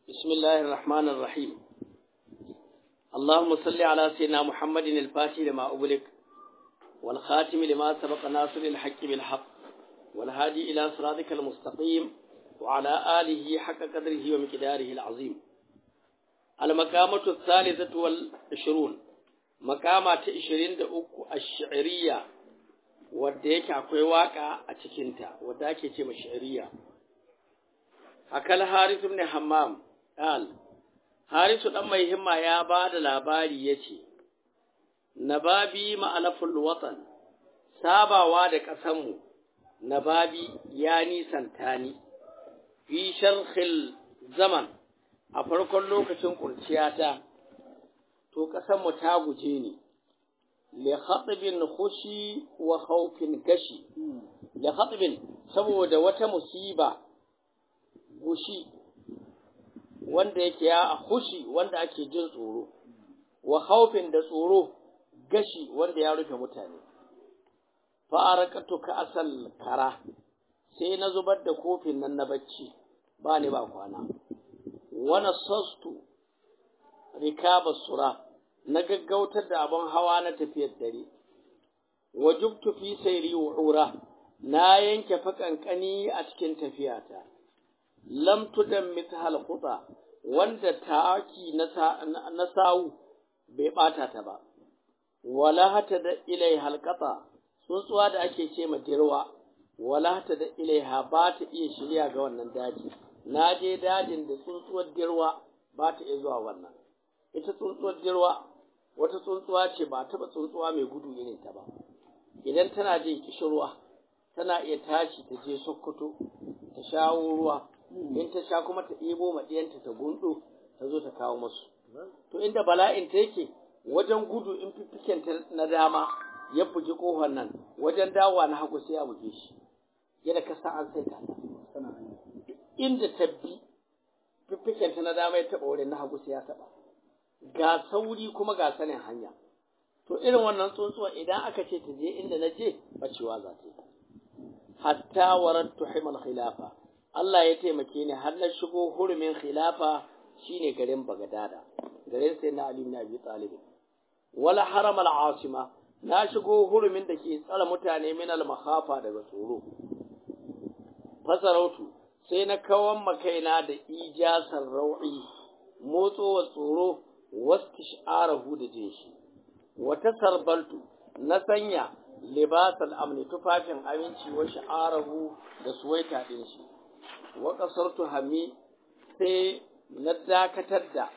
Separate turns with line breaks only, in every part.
بسم الله الرحمن الرحيم اللهم صل على سيدنا محمد الفاتح لما أغلق والخاتم لما سبق ناصر الحق بالحق والهادي إلى صراطك المستقيم وعلى آله حق قدره ومقداره العظيم المقامة الثالثة والعشرون مقامة عشرين دقوق الشعرية wadda yake akwai waka a cikinta wadda ake ce shi'riya akal haris ibn hammam qal harisu dan mai himma ya ba da labari yace nababi ma'alaful watan sabawa da ƙasanmu nababi ya nisanta ni fi sharhil zaman a farkon lokacin kurciyata to ƙasanmu ta guje ni li khatibin khushi wa khawfin gashi li khatibin saboda wata musiba gushi wanda yake ya hushi wanda ake jin tsoro wa khawfin da tsoro gashi wanda ya rufe mutane fa arakatu ka asal kara sai na zubar da kofin nan na bacci ba ni ba kwana wa nasastu rikaba sura na gaggautar da abin hawa na tafiyar dare wa jubtu fi sayri ura na yanke fakankani a cikin tafiyata lam tudan mithal khuta wanda taki na sawu bai bata ta ba wala hata da ilai halqata tsuntsuwa da ake ce ma dirwa wala hata da ilaiha ba ta iya shirya ga wannan daji na je dajin da tsuntsuwar dirwa ba ta iya zuwa wannan ita tsuntsuwar dirwa wata tsuntsuwa ce ba taɓa tsuntsuwa mai gudu irin ta ba idan tana jin kishirwa tana iya tashi ta je sokoto ta shawo ruwa in ta sha kuma ta ɗebo maɗiyanta ta gundo ta zo ta kawo masu to inda bala'in ta yake wajen gudu in fiffiken ta na dama ya bugi ƙofar nan wajen dawowa na hagu sai ya buge shi yadda ka sa an sai ta inda ta bi fiffiken ta na dama ya taɓa wurin na hagu sai ya taɓa ga sauri kuma ga sanin hanya to irin wannan tsuntsuwa idan aka ce ta je inda na je bacewa za ta yi hatta warattu himal khilafa Allah ya taimake ni har na shigo hurumin khilafa shine garin Bagadada garin sai na Ali ibn Abi Talib wala haram al asima na shigo hurumin da ke tsara mutane min al makhafa daga tsoro fasarautu sai na kawan makaina da ijasar rau'i motsowa tsoro wastisharahu da jin shi wata sarbaltu na sanya libasal amni tufafin aminci wa sha'arahu da suwaita din shi wa kasartu hami sai na dakatar da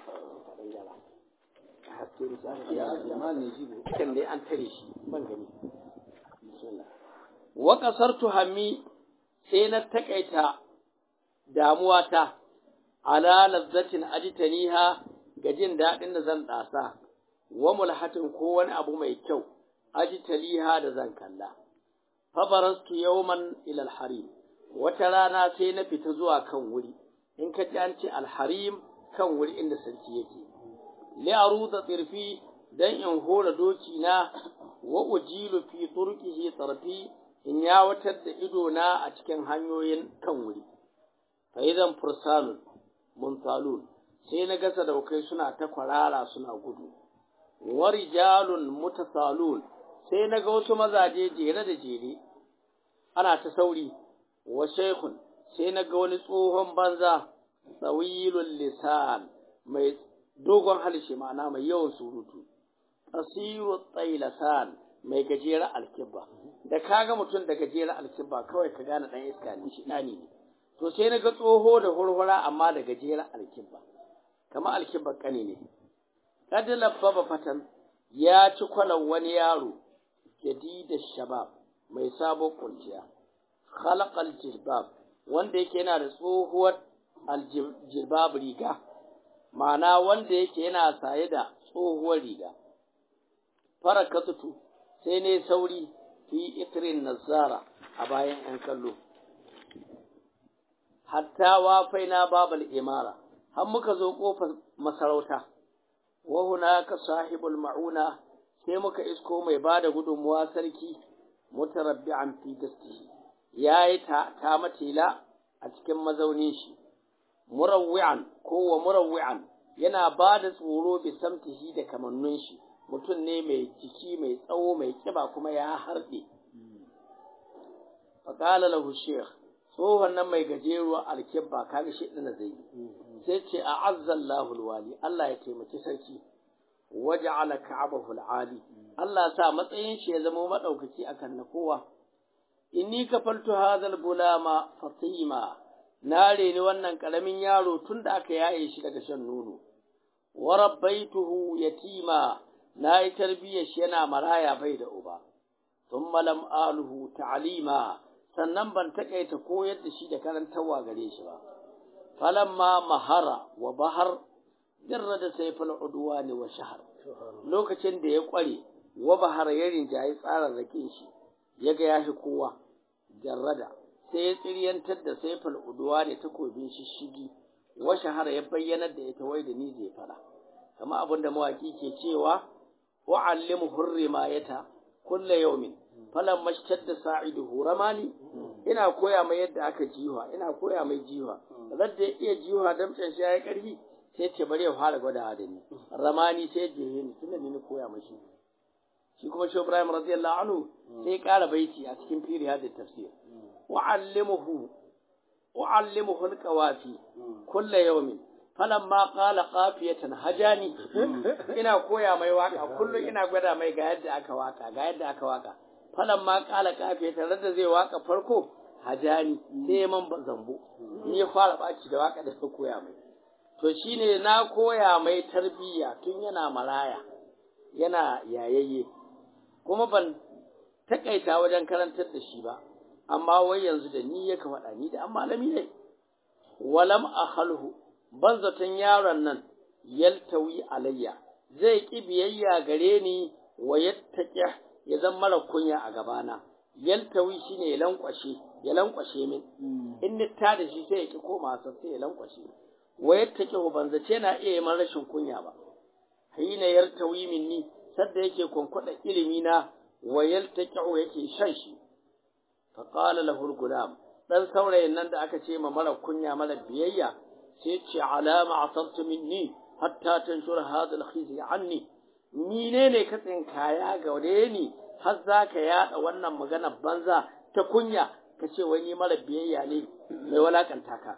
kan dai an tare shi ban gani wa kasartu hami sai na takaita damuwata ala lazzatin ajtaniha ga jin daɗin da zan ɗasa wa mulhatin ko wani abu mai kyau ajtaliha da zan kalla fa barastu yawman ila al-harim wata rana sai na fita zuwa kan wuri in ka ji an ce alharim kan wuri inda sarki yake li aruda tsirfi dan in hora doki na wa ujilu fi turqihi tarfi in yawatar da ido na a cikin hanyoyin kan wuri fa idan fursanun muntalun sai na gasa daukai suna ta kwarara suna gudu wa rijalun mutasalun sai na ga wasu mazaje jere da jere ana ta sauri wa shaykhun sai na ga wani tsohon banza tsawilul lisan mai dogon halshe ma'ana mai yawan surutu asiru tsailasan mai gajeren alkibba da kaga mutum da gajeren alkibba kawai ka gane dan iska ne shi dani ne to sai na ga tsoho da hurhura amma da gajeren alkibba kama alkibba kane ne kad labbaba fatan ya ci kwalan wani yaro jadida shabab mai sabon kunciya khalaqal jilbab wanda yake yana da tsohuwar aljilbab riga ma'ana wanda yake yana saye da tsohuwar riga farakatutu sai ne sauri fi itrin nazara a bayan yan kallo hatta wafaina babal imara har muka zo kofar masarauta wa hunaka sahibul ma'una sai muka isko mai bada gudunmuwa sarki mutarabbi'an fi dastihi ya yi ta matila a cikin mazaunin shi murawwi'an ko wa murawwi'an yana ba da tsoro bi samtihi da kamannun shi mutum ne mai jiki mai tsawo mai kiba kuma ya harɗe faƙala lahu shekh tsohon nan mai gajeruwa alkibba kaga shi ɗina zai sai ce a azzallahu alwali Allah ya taimaki sarki waja'ala ka'abahu al'ali Allah sa matsayin shi ya zama madaukaki akan na kowa inni kafaltu hadhal gulama fatima na reni wannan karamin yaro tunda aka yaye shi daga shan nono wa rabbaituhu yatima na yi tarbiyyar shi yana maraya bai da uba thumma lam aluhu ta'lima sannan ban takaita koyar da shi da karantarwa gare shi ba falamma mahara wa bahar dirra da sayfal udwani wa shahar lokacin da ya kware wa bahar ya rinjayi tsararrakin shi ya ga yafi kowa jarrada sai ya tsiriyantar da sayfal udwani takobin shishigi wa shahar ya bayyanar da ita wai da ni zai fara kama abin da mawaki ke cewa wa'allimu hurrimayata kulla yawmin falan mashtadda sa'iduhu ramani ina koya mai yadda aka jiwa ina koya mai jiwa radda ya iya jiwa damcin shi yayi karfi sai ce bari ya fara gwada da ni ramani sai je ni tunda ni koya mashi shi kuma shi Ibrahim radiyallahu anhu sai ƙara baiti a cikin firi hada tafsir wa'allimuhu wa'allimuhu alqawafi kulla yawmin falamma qala qafiyatan hajani ina koya mai waka kullum ina gwada mai ga yadda aka waka ga yadda aka waka falan ma kala kafe tare da zai waka farko hajani sai man zambo ni ya fara baki da waka da koya mai to shine na koya mai tarbiyya tun yana maraya yana yayayye kuma ban takaita wajen karantar da shi ba amma wai yanzu da ni ya faɗa ni da an malami ne walam akhalhu ban zaton yaron nan yaltawi alayya zai ki biyayya gare ni wa yattaqi ya zan mara kunya a gabana yaltawi shine ya lankwashe ya lankwashe min in ni ta da shi sai ya ki koma sa sai ya lankwashe wa yattaqi ban zace na iya yi rashin kunya ba hina yartawi minni sadda yake kwankwada ilimi na wa yaltaqi yake shan shi fa qala lahu al-gulam dan saurayin nan da aka ce ma mara kunya mara biyayya sai ce alama asarta minni hatta tanshur hadha al-khizy anni mine ne ka tsinkaya ga wade ni har za ka yaɗa wannan magana banza ta kunya ka ce wai ni mara biyayya ne mai walakanta ka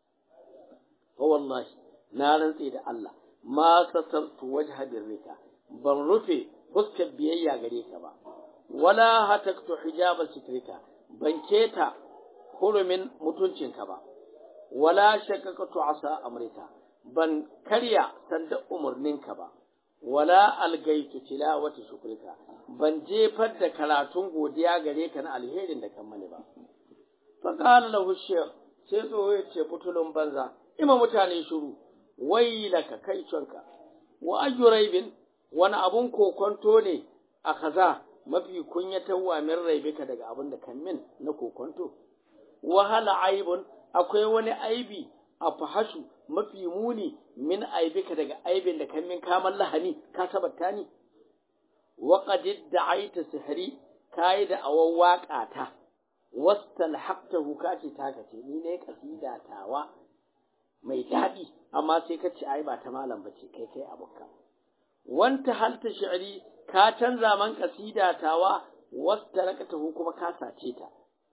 fa wallahi na rantse da Allah ma satartu wajha birrika ban rufe fuskar biyayya gare ka ba wala hataktu hijaba sitrika ban keta hurumin mutuncinka ba wala shakakatu asa amrika ban karya sanda umarninka ba wala algaitu tilawati shukrika ban jefar da karatun godiya gare ka na alherin da kan mani ba fa qala lahu shaykh sai tsoho ya ce butulun banza ima mutane shiru wailaka kai canka wa ayyu raibin wani abun kokonto ne a kaza mafi kunyatarwa min raibika daga abin da kan min na kokonto wahala aibun akwai wani aibi a fahashu mafi muni min aibika daga aibin da kan min kaman lahani ka tabbata ni wa qad da'aita sihri kai da awan waka ta wastalhaqtahu kace taka ce ni ne kasida tawa mai daɗi amma sai ka ce ai ba ta malam bace kai kai abuka wanta halta shi'ri ka canza man kasida tawa wastarakatahu kuma ka sace ta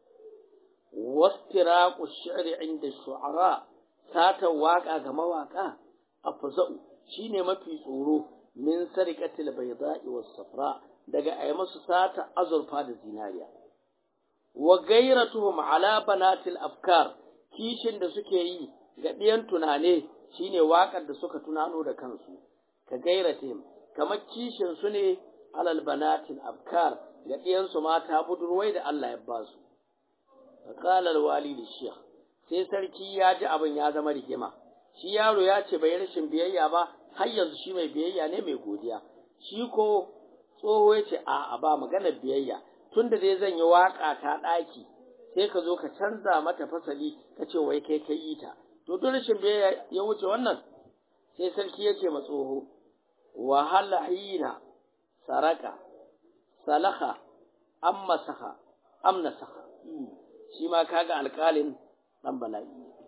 wastiraqu shi'ri inda shu'ara sata waka ga mawaka afza'u shine mafi tsoro min sarikatil bayda'i was safra daga ayi masu sata azurfa da zinariya wa gairatuhum ala banatil afkar kishin da suke yi ga ɗiyan tunane shine waƙar da suka tunano da kansu ka gairatihim kamar kishin su ne alal banatil afkar ga ɗiyansu mata budurwai da Allah ya ba su qala al walid shaykh sai sarki ya ji abin ya zama rigima shi yaro ya ce bai rashin biyayya ba har yanzu shi mai biyayya ne mai godiya shi ko tsoho ya ce a ba maganar biyayya tunda dai zan yi waka ta ɗaki sai ka zo ka canza mata fasali ka ce wai kai kai yi ta to duk rashin biyayya ya wuce wannan sai sarki ya ce ma tsoho wahala hina saraka salaka am masaha am nasaha shi ma kaga alƙalin dan bala'i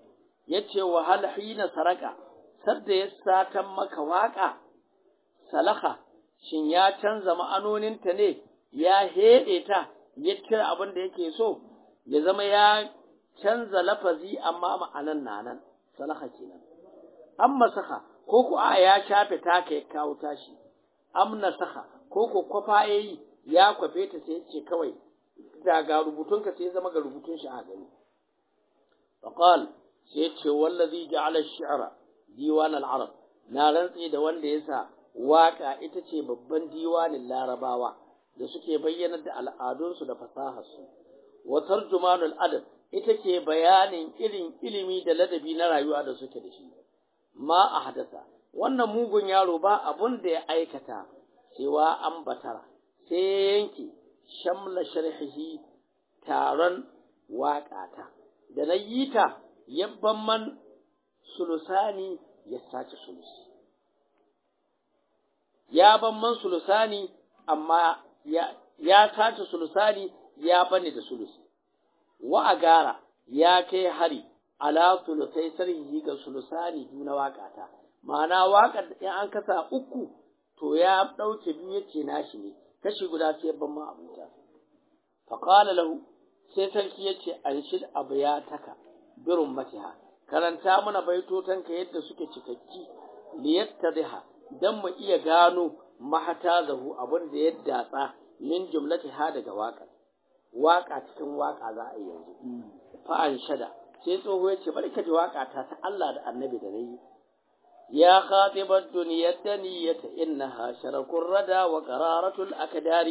yace wa hal hina saraka sadda ya satan maka waka salaha shin ya canza ma'anoninta ne ya heɗe ta ya kira abin da yake so ya zama ya canza lafazi amma ma'anan na nan salaha kenan an masaka ko ku a ya shafe ta ka kawo tashi am nasaha ko ko kwafa yayi ya kwafe ta sai ce kawai daga rubutunka sai zama ga rubutun shi a gani faqal sai ce wallazi ja'ala ash-shi'ra diwan al-arab na rantsi da wanda yasa waka ita ce babban diwanin larabawa da suke bayyana da al'adunsu da fasaharsu wa tarjumanul adab ita ke bayanin irin ilimi da ladabi na rayuwa da suke da shi ma a hadasa wannan mugun yaro ba abun da ya aikata cewa an batara sai ya yanke shamla sharhihi taron waƙata da na yi ta yabban man sulusani ya sace sulusi ya ban man sulusani amma ya, ya sace sulusani ya bane da sulusi wa agara ya kai hari ala sulusai sarhi ga sulusani juna waƙata ma'ana waƙar in an kasa uku to ya ɗauke biyu ya ce nashi ne kashi guda sai ban ma abuta faƙala lahu sai sarki ya ce an shid abu ya taka birin matiha karanta mana baitotanka yadda suke cikakki liyattadiha dan mu iya gano mahata zahu abin da ya datsa min jumlatiha daga waƙar waƙa cikin waƙa za a yi yanzu fa'an shada sai tsoho ya ce bari ka ji waƙa ta ta Allah da annabi da nayi يا خاطب الدنيا الدنية إنها شرك الردى وقرارة الأكدار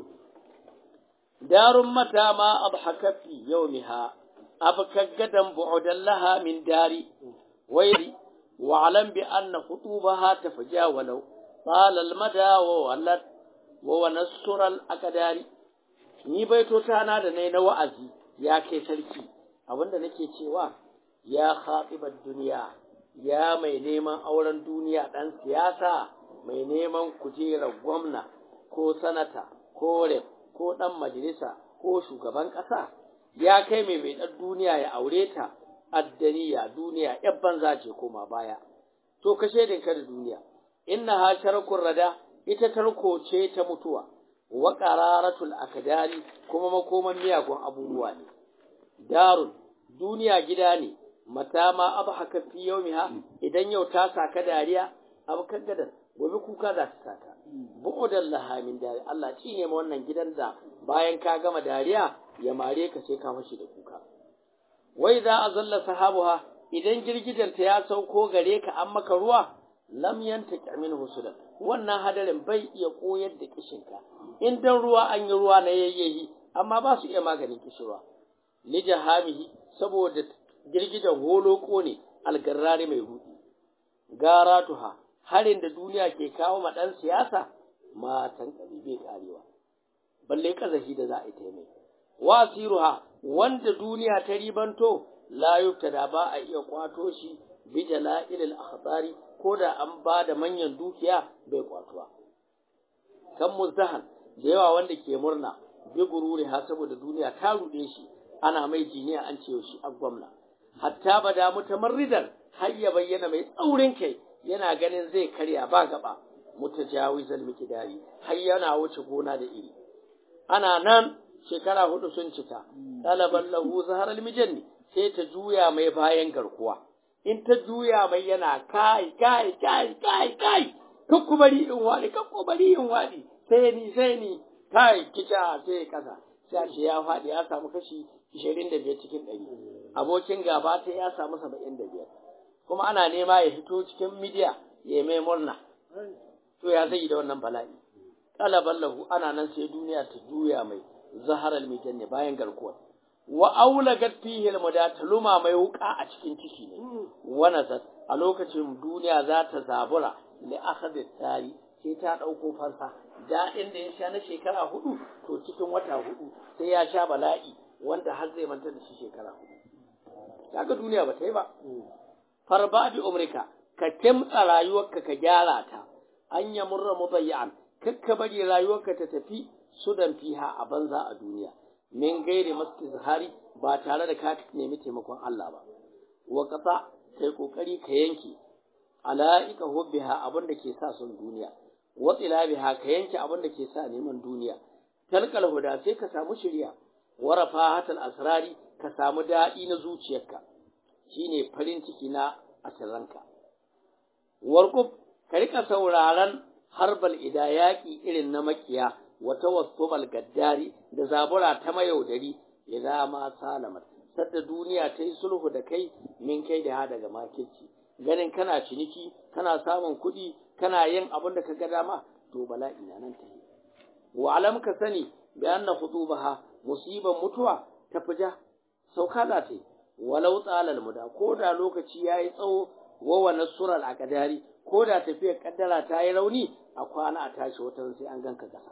دار متى ما أضحك في يومها أبكى قدم بعدا لها من داري ويري واعلم بأن خطوبها تفجا ولو طال المدى وولد وونسر الأكدار ni baitotana da nai na wa'azi ya kai sarki abinda nake cewa ya khatibar duniya ya mai neman auren duniya ɗan siyasa mai neman kujerar gwamna ko sanata ko rep ko ɗan majalisa ko shugaban ƙasa ya kai mai mai ɗan duniya ya aure ta addaniya duniya ‘yan banza ce koma baya to ka shaidinka da duniya inna ha sharkun rada ita tarko ce ta mutuwa wa qararatul akdari kuma makoman miyagun abubuwa ne darun duniya gida ne mata ma abhaka fi yawmiha idan yau ta saka dariya abu gadan gobe kuka za ta saka bu'udan laha min dari Allah ci ne wannan gidan da bayan ka gama dariya ya mare ka sai ka fashi da kuka wai za a zalla sahabuha idan girgidanta ya sauko gare ka an maka ruwa lam yantaki min husudan wannan hadarin bai iya koyar da kishinka in dan ruwa an yi ruwa na yayyahi amma ba su iya maganin kishirwa li jahamihi saboda girgidan holoko ne algarrari mai rudi garatuha harin da duniya ke kawo ma dan siyasa matan bai karewa balle kazahi da za a yi ta mai wasiruha wanda duniya ta ribanto la yuftada ba a iya kwato shi bi jala'il al-akhtari ko da an ba da manyan dukiya bai kwatuwa kan muzdahan da yawa wanda ke murna bi gururi ha saboda duniya ta rude shi ana mai jiniya an ce shi a gwamna hatta bada mutamarridan har ya bayyana mai tsaurin kai yana ganin zai karya ba gaba mutajawizal mikidari har yana wuce gona da iri ana nan shekara hudu sun cika talaban lahu zahar almijanni sai ta juya mai bayan garkuwa in ta juya mai yana kai kai kai kai kai kakku bari in wadi kakku bari in wadi sai ni sai ni kai kica sai kasa sai shi ya fadi ya samu kashi 25 cikin 100 abokin gaba ta ya samu 75 kuma ana nema ya fito cikin midiya ya mai murna to ya zai da wannan bala'i talaban lahu ana nan sai duniya ta juya mai zaharal mijanni bayan garkuwar wa aulagat fihi almuda luma mai wuka a cikin ciki ne wa nazat a lokacin duniya za ta zabura li akhadhi tari sai ta dauko fansa daɗin da ya sha na shekara hudu to cikin wata hudu sai ya sha bala'i wanda har zai manta da shi shekara hudu kaga duniya ba ta yi ba farba bi umrika ka kimtsa rayuwarka ka gyara ta an yamurra mubayyan kakka bari rayuwarka ta tafi sudan fiha a banza a duniya min gairi mastizhari ba tare da ka nemi taimakon Allah ba wa qata kai kokari ka yanke ala'ika hubbiha abin da ke sa son duniya wa biha ka yanke abin da ke sa neman duniya talqal huda sai ka samu shiriya wa rafahatul asrari ka samu daɗi na zuciyarka shine farin ciki na asirranka warqub ka rika sauraron harbal idayaki irin na makiya wa tawassubal gaddari da zabura ta mayaudari idan ma salamat sadda duniya ta yi sulhu da kai min kai da daga makirci ganin kana ciniki kana samun kuɗi kana yin abin da ka ga dama to bala'i na nan ta yi wa alam ka sani bi anna khutubaha musiban mutuwa ta fija sauka za ta yi walau tsalal muda ko da lokaci ya yi tsawo wa wa nasural akadari ko da tafiyar kaddara ta yi rauni a kwana a tashi wata sai an ganka kasa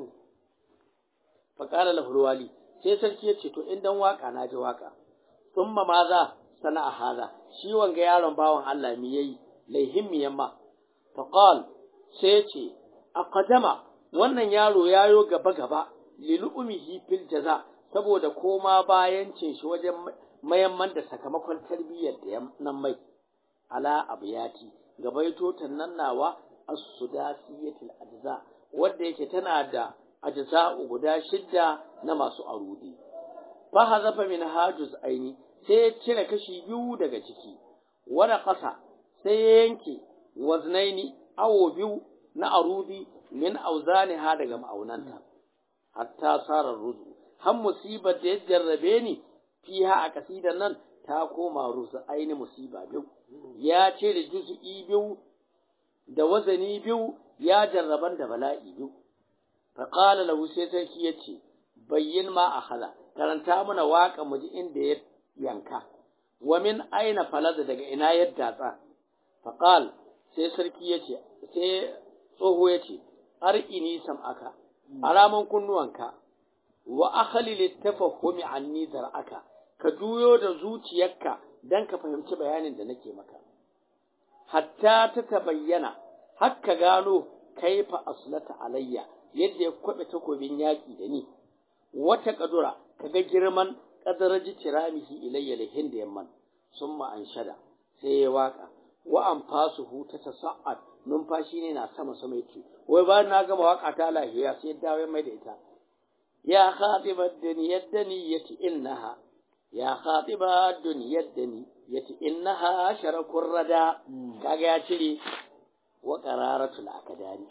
faƙala lahulwali sai sarki ya ce to in dan waka na ji waka thumma ma za sana'a haza shi wanga yaron bawan Allah mi yayi laihin mi yamma faqal sai ce aqdama wannan yaro yayo gaba gaba lilumihi fil jaza saboda koma bayan cin shi wajen mayamman da sakamakon tarbiyyar da nan mai ala abiyati gabaitotan nan nawa as-sudasiyatil ajza wanda yake tana da ajza guda shidda na masu arudi fa hazafa min hajuz aini sai ya cire kashi biyu daga ciki wani ƙasa sai ya yanke waznaini awo biyu na arudi min auzani ha daga ma'aunanta hatta sarar ruzu har musibar da ya jarrabe ni fiha a kasidan nan ta koma ruzu aini musiba biyu ya cire juz'i biyu da wazani biyu ya jarraban da bala'i biyu faƙala lahu sai sarki ya ce bayyin ma a hala karanta mana waƙa mu ji inda ya yanka wa min aina falaza daga ina ya datsa faqal sai sarki yace sai tsoho yace ar'ini sam'aka alaman kunnuwanka wa akhli litafahumi anni zar'aka ka juyo da zuciyarka dan ka fahimci bayanin da nake maka hatta ta tabayyana hakka gano kaifa aslata alayya yadda ya kwabe takobin yaki da ni wata kadura kaga girman kadaraji tiramihi ilayya lihin da yamman summa anshada sai ya waka wa an fasuhu ta tasa'ad numfashi ne na sama sama yake wai bayan na gama waka ta lahiya sai ya dawo mai da ita ya khatibat duniyad daniyati innaha ya khatibat duniyad daniyati innaha sharakur rada kaga ya cire wa qararatul akadari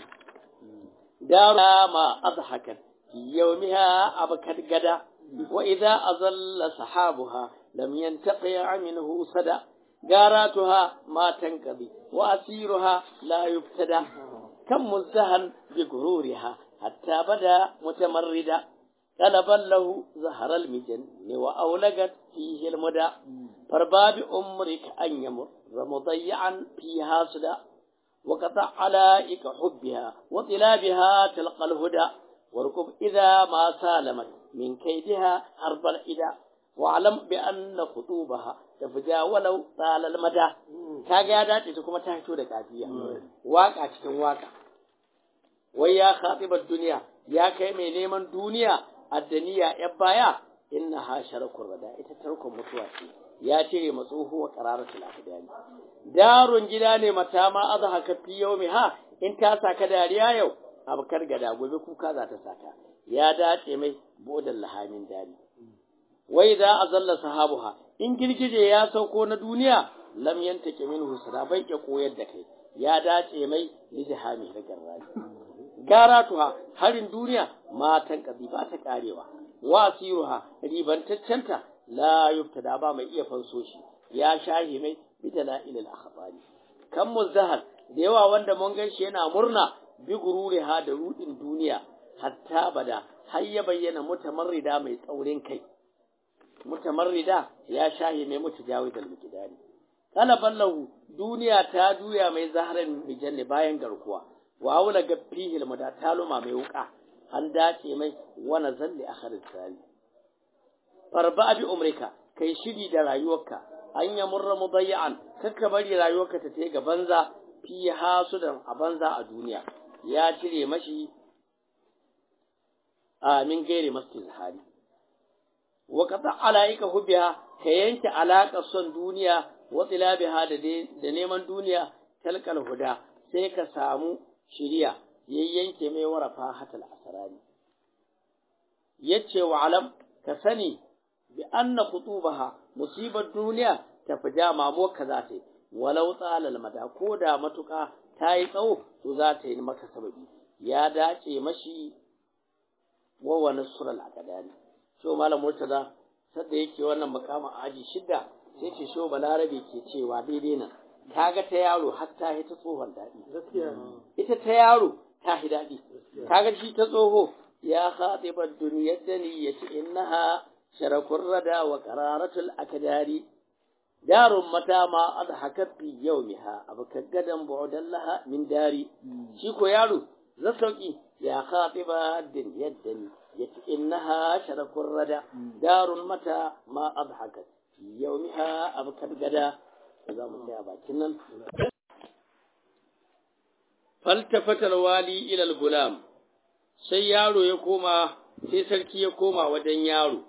dara ma adhakat fi yawmiha abkat gada وإذا أظل سحابها لم ينتقع منه صدى جاراتها ما تنقضي وأسيرها لا يبتدى كم مزدهن بغرورها حتى بدا متمردا طلبا له زهر المجن وأولقت فيه المدى فارباب أمرك أن يمر مضيعا فيها صدى وقطع علائك حبها وطلابها تلقى الهدى واركب إذا ما سالمت من كيدها حرب الإداء واعلم بأن خطوبها تفجا ولو طال المدى kaga ya dace ta kuma ta fito da kafiya waka cikin waka wai ya khatibar duniya ya kai mai neman duniya addaniya ya baya inna ha sharakun rada ita tarkon mutuwa ce ya cire matsoho wa qararatul akdani darun gida ne mata ma azhaka fi yawmi ha in ta saka dariya yau abkar gada gobe kuka za ta saka ya dace mai bodan lahamin dari wai za a zalla sahabuha in girgije ya sauko na duniya lam yantake minhu sada bai ke koyar da kai ya dace mai lijhami da garraji garatuha harin duniya matan kabi ba ta karewa wasiruha ribantaccenta la yubtada ba mai iya fanso shi ya shahi mai bidala ilal akhbari kan muzahar da yawa wanda mun gan shi yana murna bi gururiha da rudin duniya hatta bada har ya bayyana mutamarrida mai tsaurin kai mutamarrida ya shahi mai mutajawizal mikidari kala ballahu duniya ta juya mai zaharan mijanni bayan garkuwa wa aula gaffihil muda taluma mai wuka an dace mai wana zalli akhirin sali farba bi umrika kai shiri da rayuwarka an ya murra mudayyan kakka bari rayuwarka ta tai ga banza fi hasudan a banza a duniya ya cire mashi a min gairi masjid hali wa qata alaika hubbiha ka yanke alaƙar son duniya wa tsilabiha da neman duniya talkal huda sai ka samu shiriya yayyanke mai warafa hatal asrari yace wa alam ka sani bi anna khutubaha musibar duniya ta fi dama mo ka za ta yi walau tsalal mada ko da matuƙa ta yi tsawo to za ta yi maka sababi ya dace mashi wa wani sural akadari so malam murtaza sadda yake wannan makamin aji shidda sai ce sho balarabe ke cewa daidai nan kaga ta yaro har ta ta tsohon daɗi ita ta yaro ta hi daɗi kaga shi ta tsoho ya khatibar duniyar da ni yace innaha sharakun rada wa qararatul akdari darun mata ma adhakat fi yawmiha abuka gadan bu'dan laha min dari shi ko yaro za sauki ya khatiba duniyar da ni yace innaha sharakun rada darun mata ma adhakat fi yawmiha abuka gada za mu tsaya bakin nan faltafatar wali ilal gulam sai yaro ya koma sai sarki ya koma wajen yaro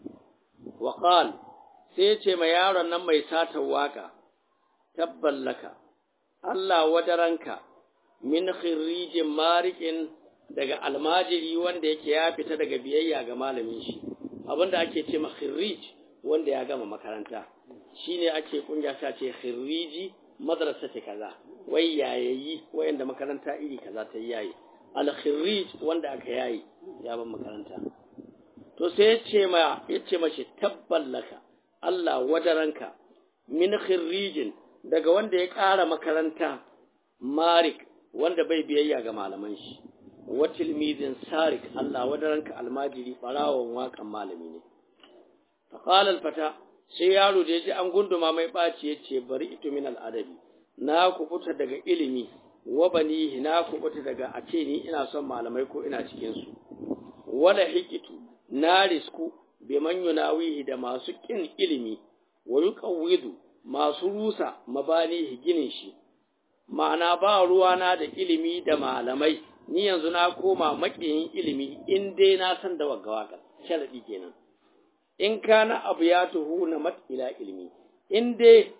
waƙal sai ya ce ma yaron nan mai satar waƙa tabballaka Allah wadaranka min khirrijin marikin daga almajiri wanda yake ya fita daga biyayya ga malamin shi abinda ake ce ma khirrij wanda ya gama makaranta shine ake kungiya ta ce khirriji madrasa ce kaza wai yayayi wayanda makaranta iri kaza ta yayi al khirrij wanda aka yayi ya ban makaranta to sai ya ce ma ya ce mashi tabballaka Allah wadaranka min khirrijin daga wanda ya ƙara makaranta marik wanda bai biyayya ga malaman shi wa tilmidin sarik Allah wadaranka almajiri barawon wakan malami ne faqala al-fata sai yaro da ya ji an gunduma mai ɓaci ya ce bari ito min al'adabi na kubuta daga ilimi wa banihi na kubuta daga a ce ni ina son malamai ko ina cikinsu wala hikitu na risku bi man yunawihi da masu kin ilimi wa yuqawwidu masu rusa mabanihi ginin shi ma'ana ba ruwana da ilimi da malamai ni yanzu na koma makiyin ilimi in dai na san da wagga waka sharadi kenan in kana abu ya tuhu na mat ila ilmi in dai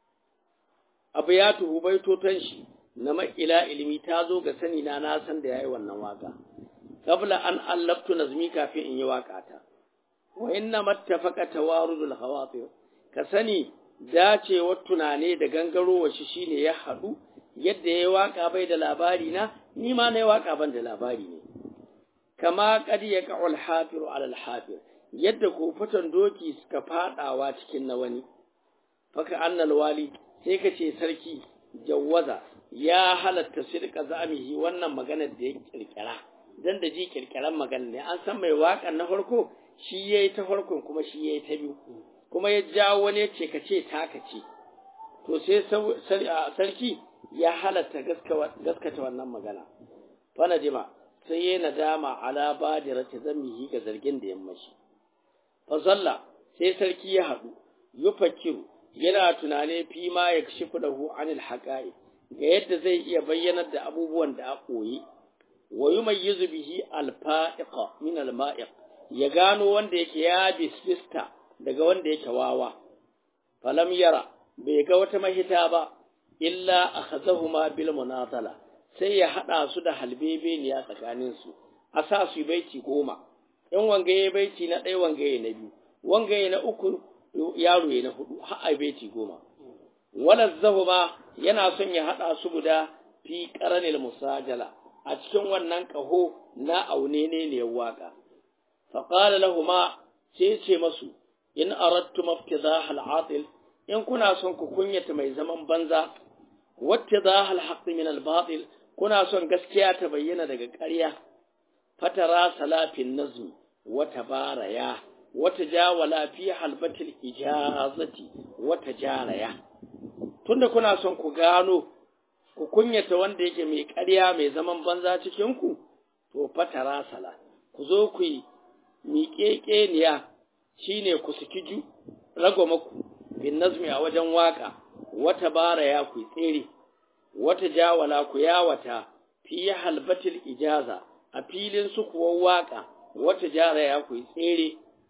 abu ya tuhu baitotan shi na mat ila ilmi ta zo ga sani na na san da yayi wannan waka qabla an allaftu nazmi kafin in yi waka ta wa inna mattafaqa tawarudul hawatir ka sani dacewar tunane da gangarowa shi shine ya haɗu yadda yayi waka bai da labari na ni ma na yi waka ban da labari ne kama qad yaqa'ul hafiru ala al-hafir yadda kofatan doki suka fadawa cikin na wani faka annal wali sai ka ce sarki jawwaza ya halatta sirka zamihi wannan maganar da ya kirkira dan da ji kirkiran magana ne an san mai wakan na farko shi yayi ta farkon kuma shi yayi ta biyu kuma ya jawo wani ya ce ka ce taka ce to sai sarki ya halatta gaskata wannan magana fana jima sai ya nadama ala badirati zamihi ga zargin da yammashi fasalla sai sarki ya haɗu yufakiru yana tunane fi ma ya kashifu lahu anil haqa'i ga yadda zai iya bayyanar da abubuwan da a koyi wa yumayyizu bihi al-fa'iqa min al-ma'iq ya gano wanda yake ya bisbista daga wanda yake wawa falam yara bai ga wata mahita ba illa akhazahuma bil munazala sai ya hada su da halbebeniya tsakanin su a sa su baiti goma in wangaye baiti na ɗaya wangaye na biyu wangaye na uku yaro ya na hudu har a baiti goma wala zahuma yana son ya hada su guda fi qaranil musajala a cikin wannan kaho na aune ne ne waka fa qala lahumu sai ce masu in aradtum iftidah al-atil in kuna son ku kunyata mai zaman banza wattidah al-haqq min al-batil kuna son gaskiya ta bayyana daga ƙarya fatara salafin nazmi wata baraya wata jawala fi halbatil ijazati wata jaraya tunda kuna son ku gano ku kunyata wanda yake mai ƙarya mai zaman banza cikin ku to fatara sala ku zo ku yi miƙeƙeniya shine ku saki ju ragwamaku bin nazmi a wajen waka wata baraya ku tsere wata jawala ku yawata fi halbatil ijaza a filin su kuwa waka wata jara ya ku tsere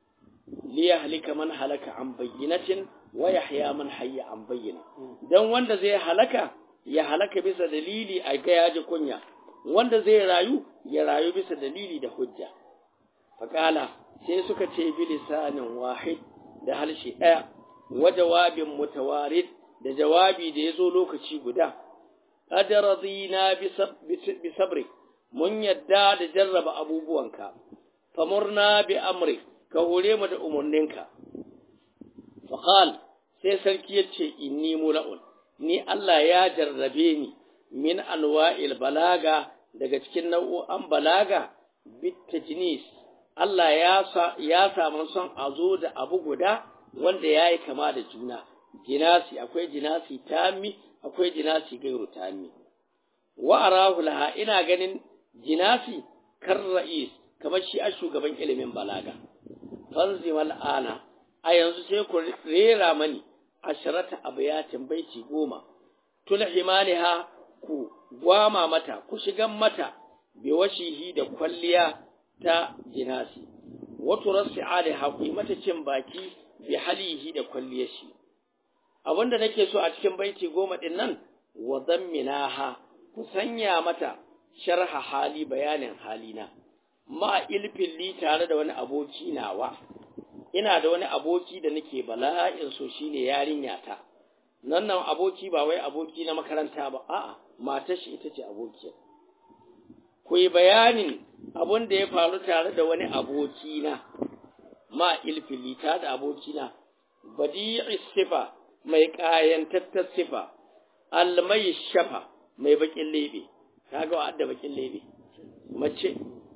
liyahlika man halaka an bayyinatin wa yahya man hayya an bayyina dan wanda zai halaka ya halaka bisa dalili a ga yaji kunya wanda zai rayu ya rayu bisa dalili da hujja faqala sai suka ce bi lisanin wahid da halshi daya wa jawabin mutawarid da jawabi da yazo lokaci guda qad radina bi sabri mun yadda da jarraba abubuwanka famurna bi amri ka hore mu da umarninka faqal sai sarki ya ce inni mula'un ni Allah ya jarrabe ni min anwa'il balaga daga cikin nau'o'an balaga bitajnis Allah ya sa ya samu son a zo da abu guda wanda yayi kama da juna jinasi akwai jinasi tami akwai jinasi gairu tami wa arahu laha ina ganin jinasi kar ra'is kamar shi a shugaban ilimin balaga fanzimal ana a yanzu sai ku rera mani asharata abayatin baiti goma tulhimaniha ku gwama mata ku shigan mata bi washihi da kwalliya ta jinasi wato rasi aliha ku yi mata cin baki bi halihi da kwalliyar shi abinda nake so a cikin baiti goma din nan wa zamminaha ku sanya mata sharha hali bayanin halina ma ilfin li tare da wani aboki nawa ina da wani aboki da nake bala'in so shine yarinya ta nan nan aboki ba wai aboki na makaranta ba a'a matar shi ita ce abokiyar ku yi bayanin abun da ya faru tare da wani aboki na ma ilfili ta da aboki na badi'i sifa mai kayantattar sifa almai shafa mai bakin lebe kaga wa'adda bakin lebe mace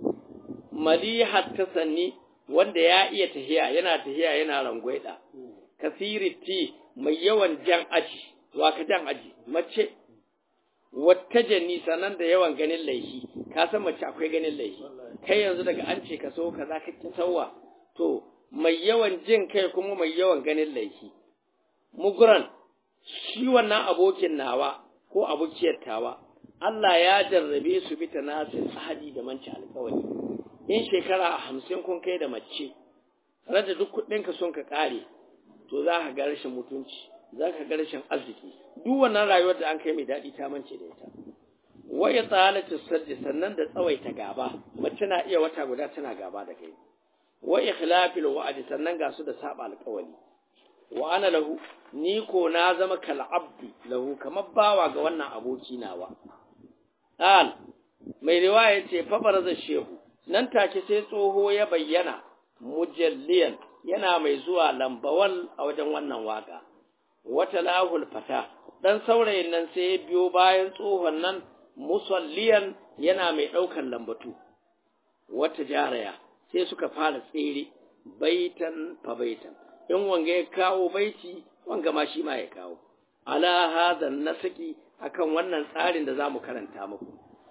malihat tasanni wanda ya iya tahiya yana tahiya yana rangwaida kasiriti mai yawan jan aji wa ka jan aji mace wata janni sanan da yawan ganin laifi ka san mace akwai ganin laifi kai yanzu daga an ce ka so kaza ka ki sauwa to mai yawan jin kai kuma mai yawan ganin laifi muguran shi wannan abokin nawa ko abokiyar tawa Allah ya jarrabe su bi tanasin ahadi da manci alƙawari in shekara hamsin kun kai da mace rada duk kuɗinka sun ka ƙare to za ka ga rashin mutunci za ka ga rashin arziki duk wannan rayuwar da an kai mai daɗi ta mance da ita waya tsalatu saddi sannan da tsawaita gaba mace na iya wata guda tana gaba da kai wa ikhlafil wa'di sannan ga su da saba alƙawari wa ana lahu ni ko na zama kal abdi lahu kamar bawa ga wannan aboki nawa qal mai riwaya ce fa baraza shehu nan take sai tsoho ya bayyana mujalliyan yana mai zuwa lambawal a wajen wannan waka wata lahul fata dan saurayin nan sai ya biyo bayan tsohon nan musalliyan yana mai ɗaukan lambatu wata jaraya sai suka fara tsere baitan fa baitan in wanga ya kawo baiti wanga ma shi ma ya kawo ala hadan nasaki akan wannan tsarin da zamu karanta muku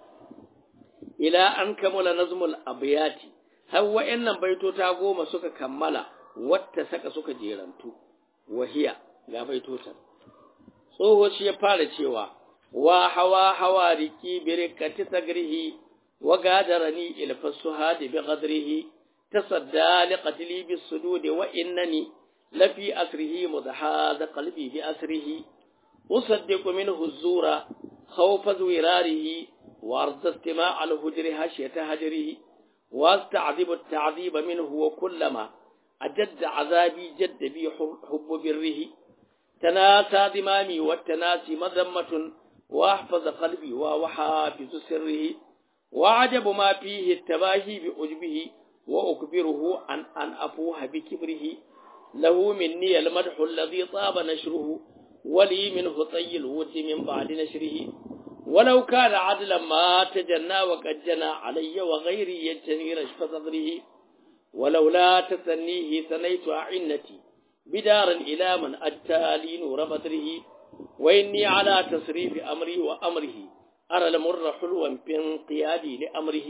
ila an kamala nazmul abyati har wa'annan baitota goma suka kammala wata saka suka jerantu wahiya ga baitotan tsoho shi ya fara cewa wa hawa hawa riki birkati sagrihi wa gadarani ilfasu hadi bi qadrihi tasadda li qatli bis sudud wa innani lafi asrihi mudhahad qalbi bi asrihi usaddiqu minhu az-zura khawfa zwirarihi wa arda istima' al-hujri hashiyata hajrihi واستعذب التعذيب منه وكلما أجد عذابي جد بي حب بره تناسى ضمامي والتناسي مذمة وأحفظ قلبي وحافظ سره وعجب ما فيه التباهي بأجبه وأكبره عن أن أفوه بكبره له مني المدح الذي طاب نشره ولي منه طي الود من بعد نشره ولو كان عدلا ما تجنى وقد جنى علي وغيري يجتني رشف صدره ولولا تثنيه ثنيت أعنتي بدارا إلى من أتى لي نور بدره وإني على تصريف أمري وأمره أرى المر حلوا بانقيادي لأمره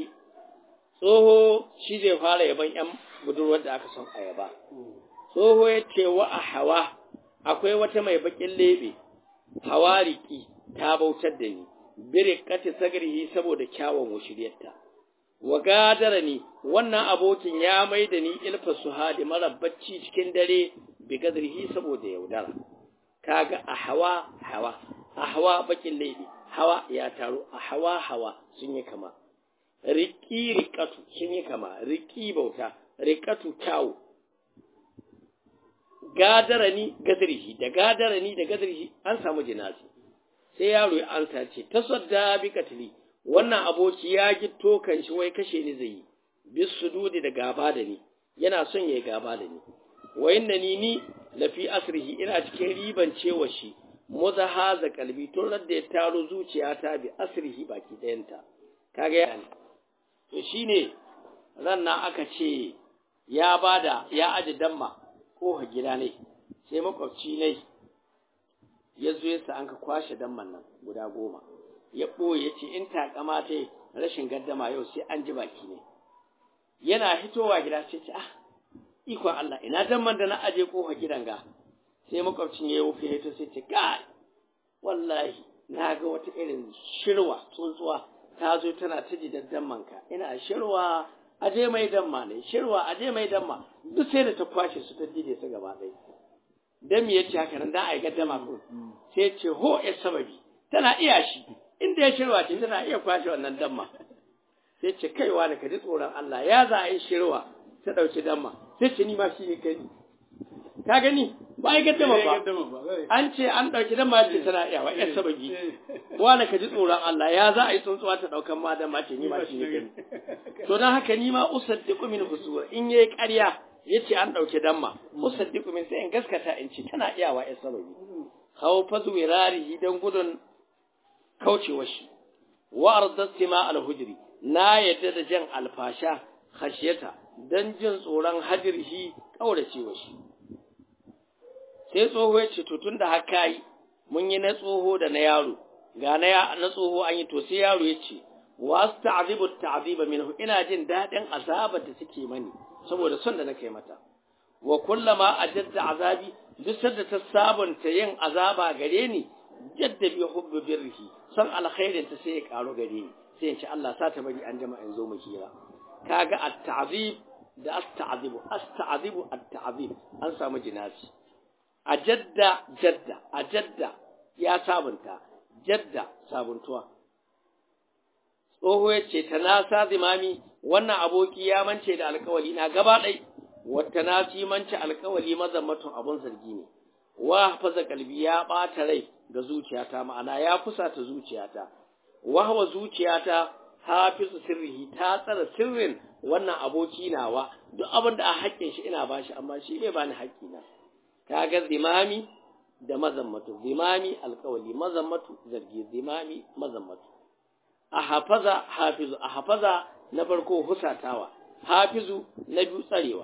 tsoho shi zai fara yaban ‘yan budurwar da aka son ayaba. Tsoho ya ce wa a hawa akwai wata mai bakin lebe, hawariki ta bautar da ni, bire kati sagarihi saboda kyawun washiryarta. Wa gadara ni wannan abokin ya mai da ni ilfa suhadi mara bacci cikin dare bi gadrihi saboda yaudara kaga a hawa hawa a hawa bakin laifi hawa ya taru a hawa hawa sun yi kama riki rikatu sun yi kama riki bauta rikatu kyawu gadarani gadrihi da gadarani da gadrihi an samu jinasi sai yaro ya ansa ce tasadda bi katli wannan aboki ya gitto kan shi wai kashe ni zai yi bis sududi da gaba da ni yana son yayi gaba da ni wa inna ni ni lafi asrihi ina cikin riban cewa shi muzahaza kalbi tun da ya taro zuciyata bi asrihi baki ɗayanta kaga ya to shine ran nan aka ce ya bada ya aji damma ko gida ne sai makwabci ne ya zo yasa an ka kwashe damman nan guda goma ya ɓoye ce in takama ta rashin gaddama yau sai an ji baki ne yana hitowa gida sai ce ah ikon Allah ina damman da na aje kofa gidan ga sai makwabcin ya wuce ya sai ce kai wallahi na ga wata irin shirwa tsuntsuwa ta zo tana ta ji damman ka ina shirwa aje mai damma ne shirwa aje mai damma duk sai da ta kwashe su ta jide su gaba ɗaya dan me yace haka nan dan ai gaddama ko sai ce ho ya sababi tana iya shi inda ya shirwa ce tana iya kwashe wannan damma sai ce kaiwa da ka ji tsoron Allah ya za a yi shirwa ta ɗauki damma sai ce ni ma shi ne kai ka gani ba ya gaddama ba an ce an ɗauki damma ce tana iya wa ƴan sababi wani ka ji tsoron Allah ya za a yi tsuntsuwa ta ɗaukan ma damma ce ni ma shi ne kai to don haka ni ma usaddiqu min husura in yayi ƙarya yace an ɗauki damma usaddiqu min sai in gaskata in ce tana iya wa ƴan sababi khawfa zuwirarihi dan gudun kaucewa shi wa ardatima al-hujri na yadda da jan alfasha khashiyata dan jin tsoron hajirhi kauracewa shi sai tsoho ya ce to tunda haka yi mun yi na tsoho da na yaro ga na na tsoho an yi to sai yaro ya ce wasta'zibu ta'ziba minhu ina jin dadin azabar da take mani saboda son da nake mata wa kullama ajadda azabi duk sanda ta sabunta yin azaba gare ni jadda bi hubbi birrihi san alkhairin ta sai ya karo gare ni sai in ce Allah sa ta bari an jama in zo mu kira kaga at-ta'zib da as-ta'zibu as-ta'zibu at-ta'zib an samu jinasi ajadda jadda ajadda ya sabunta jadda sabuntuwa tsoho ya ce ta nasa zimami wannan aboki ya mance da alkawali na gaba ɗai wata nasi mance alkawali mazammatun abun zargi ne wa faza kalbi ya ɓata rai ga zuciyata ma'ana ya fusata zuciyata wahwa zuciyata hafizu sirrihi ta tsara sirrin wannan aboki nawa duk abin da a haƙƙin shi ina bashi amma shi bai bani haƙƙina kaga zimami da mazammatu zimami alkawali mazammatu zargi zimami mazammatu a hafaza hafizu a hafaza na farko husatawa hafizu na biyu tsarewa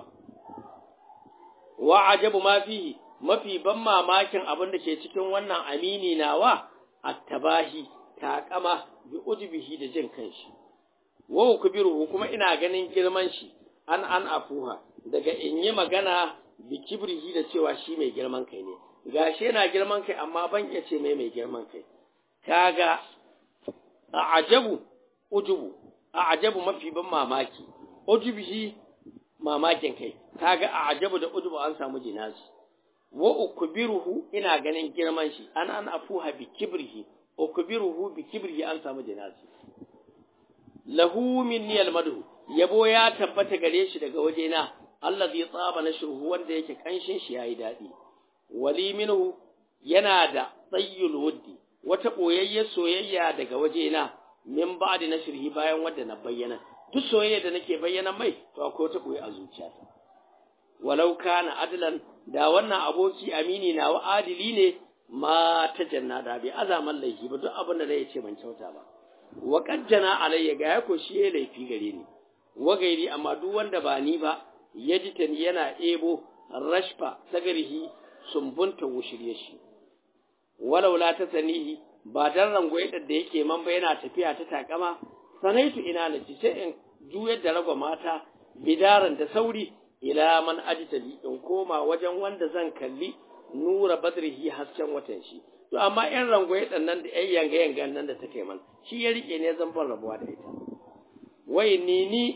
wa ajabu ma fihi mafi ban mamakin abin da ke cikin wannan amini nawa attabahi taƙama bi ujubihi da jin kanshi wa kubiru kuma ina ganin girman shi an an afuha daga in yi magana bi kibrihi da cewa shi mai girman kai ne gashi yana girman kai amma ban iya ce mai mai girman kai kaga a ajabu ujubu a ajabu mafi ban mamaki ujubihi mamakin kai kaga a ajabu da ujubu an samu jinasi wa ukbiruhu ina ganin girman shi an an afuha bi kibrihi ukbiruhu bi kibrihi an samu jinasi lahu minni almadhu yabo ya tabbata gare shi daga wajena allazi tsaba nashruhu wanda yake kanshin shi yayi dadi wali minhu yana da tsayyul wuddi wata boyayye soyayya daga wajena min ba'di nashrihi bayan wanda na bayyana duk soyayya da nake bayyana mai to akwai wata boye a zuciyata walau kana adlan da wannan aboki amini na wa adili ne ma ta jannada bi azaman laifi ba duk abin da zai ce ban kyauta ba wa qajjana alayya ga ya ko shi ya laifi gare ni wa gairi amma duk wanda ba ni ba ya ji tani yana ebo rashfa sagarihi sumbunta wushirye shi walau la ta sanihi ba dan rangoye da yake man ba yana tafiya ta takama sanaitu ina na ci sai in juyar da ragwa mata bidaran da sauri ila man ajtali in koma wajen wanda zan kalli nura badrihi hasken watan shi to amma yan rangoye dan nan da yan yanga yanga nan da take man shi ya rike ne zan ban rabuwa da ita wai ni ni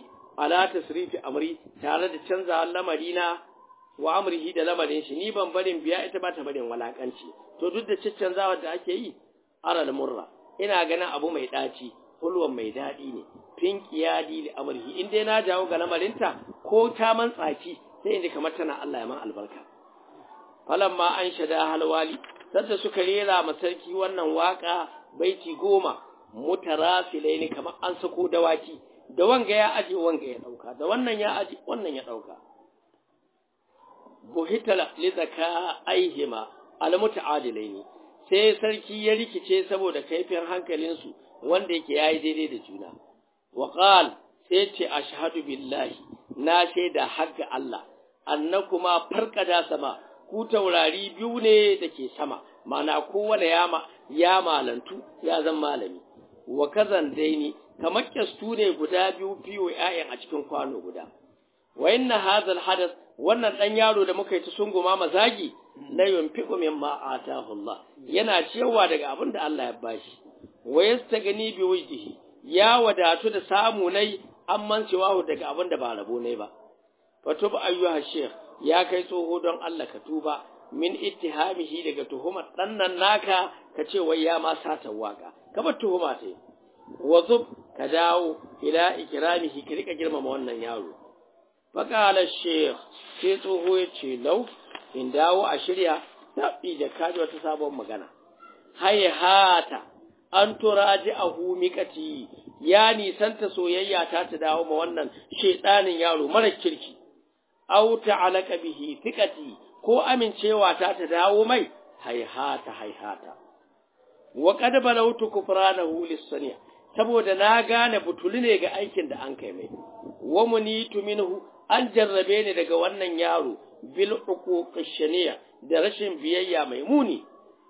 ala tasrifi amri tare da canza lamarina wa amrihi da lamarin shi ni ban barin biya ita ba ta barin walakanci to duk da ciccanzawar da ake yi aral murra ina ganin abu mai daci hulwan mai dadi ne fin qiyadi li amrihi in dai na jawo ga lamarinta ko ta man tsaki sai inda kamar tana Allah ya man albarka falamma an shada halwali sadda suka rera ma sarki wannan waka baiti goma mutarasilaini kamar an sako dawaki da wanga ya aje wanga ya dauka da wannan ya aje wannan ya dauka buhitala li zaka aihima al mutaadilaini sai sarki ya rikice saboda kaifin hankalinsu wanda yake yayi daidai da juna wa qal sai ce ashhadu billahi na shaida hagga Allah annakuma farqada sama ku taurari biyu ne dake sama mana kowane yama ya malantu ya zan malami wa kazan daini kamar kyastu ne guda biyu fiyo ƴaƴan a cikin kwano guda wa inna hadha hadath wannan dan yaro da muka yi ta sunguma mazagi la yunfiqu mimma atahu Allah yana cewa daga abin da Allah ya bashi wa yastagni bi wajhihi ya wadatu da samu nai amman cewa daga abin da ba rabo ne ba fatub ayyuha sheikh ya kai tsoho don Allah ka tuba min ittihamihi daga tuhumar dannan naka ka ce wai ya ma sata waka ka bar tuhuma ta wazub ka dawo ila ikramihi ka rika girmama wannan yaro faqala sheikh sai tsoho ya ce lau in dawo a shirya tabi da kaji wata sabon magana hayhata an turaji a humikati ya nisanta soyayya ta ta dawo ma wannan shedanin yaro mara kirki aw ta'alaka bihi thiqati ko amincewa ta ta dawo mai hayhata hayhata wa qad balawtu kufranahu lis-sani saboda na gane butuli ne ga aikin da an kai mai wa munitu minhu an jarrabe ni daga wannan yaro bil uquqish da rashin biyayya mai muni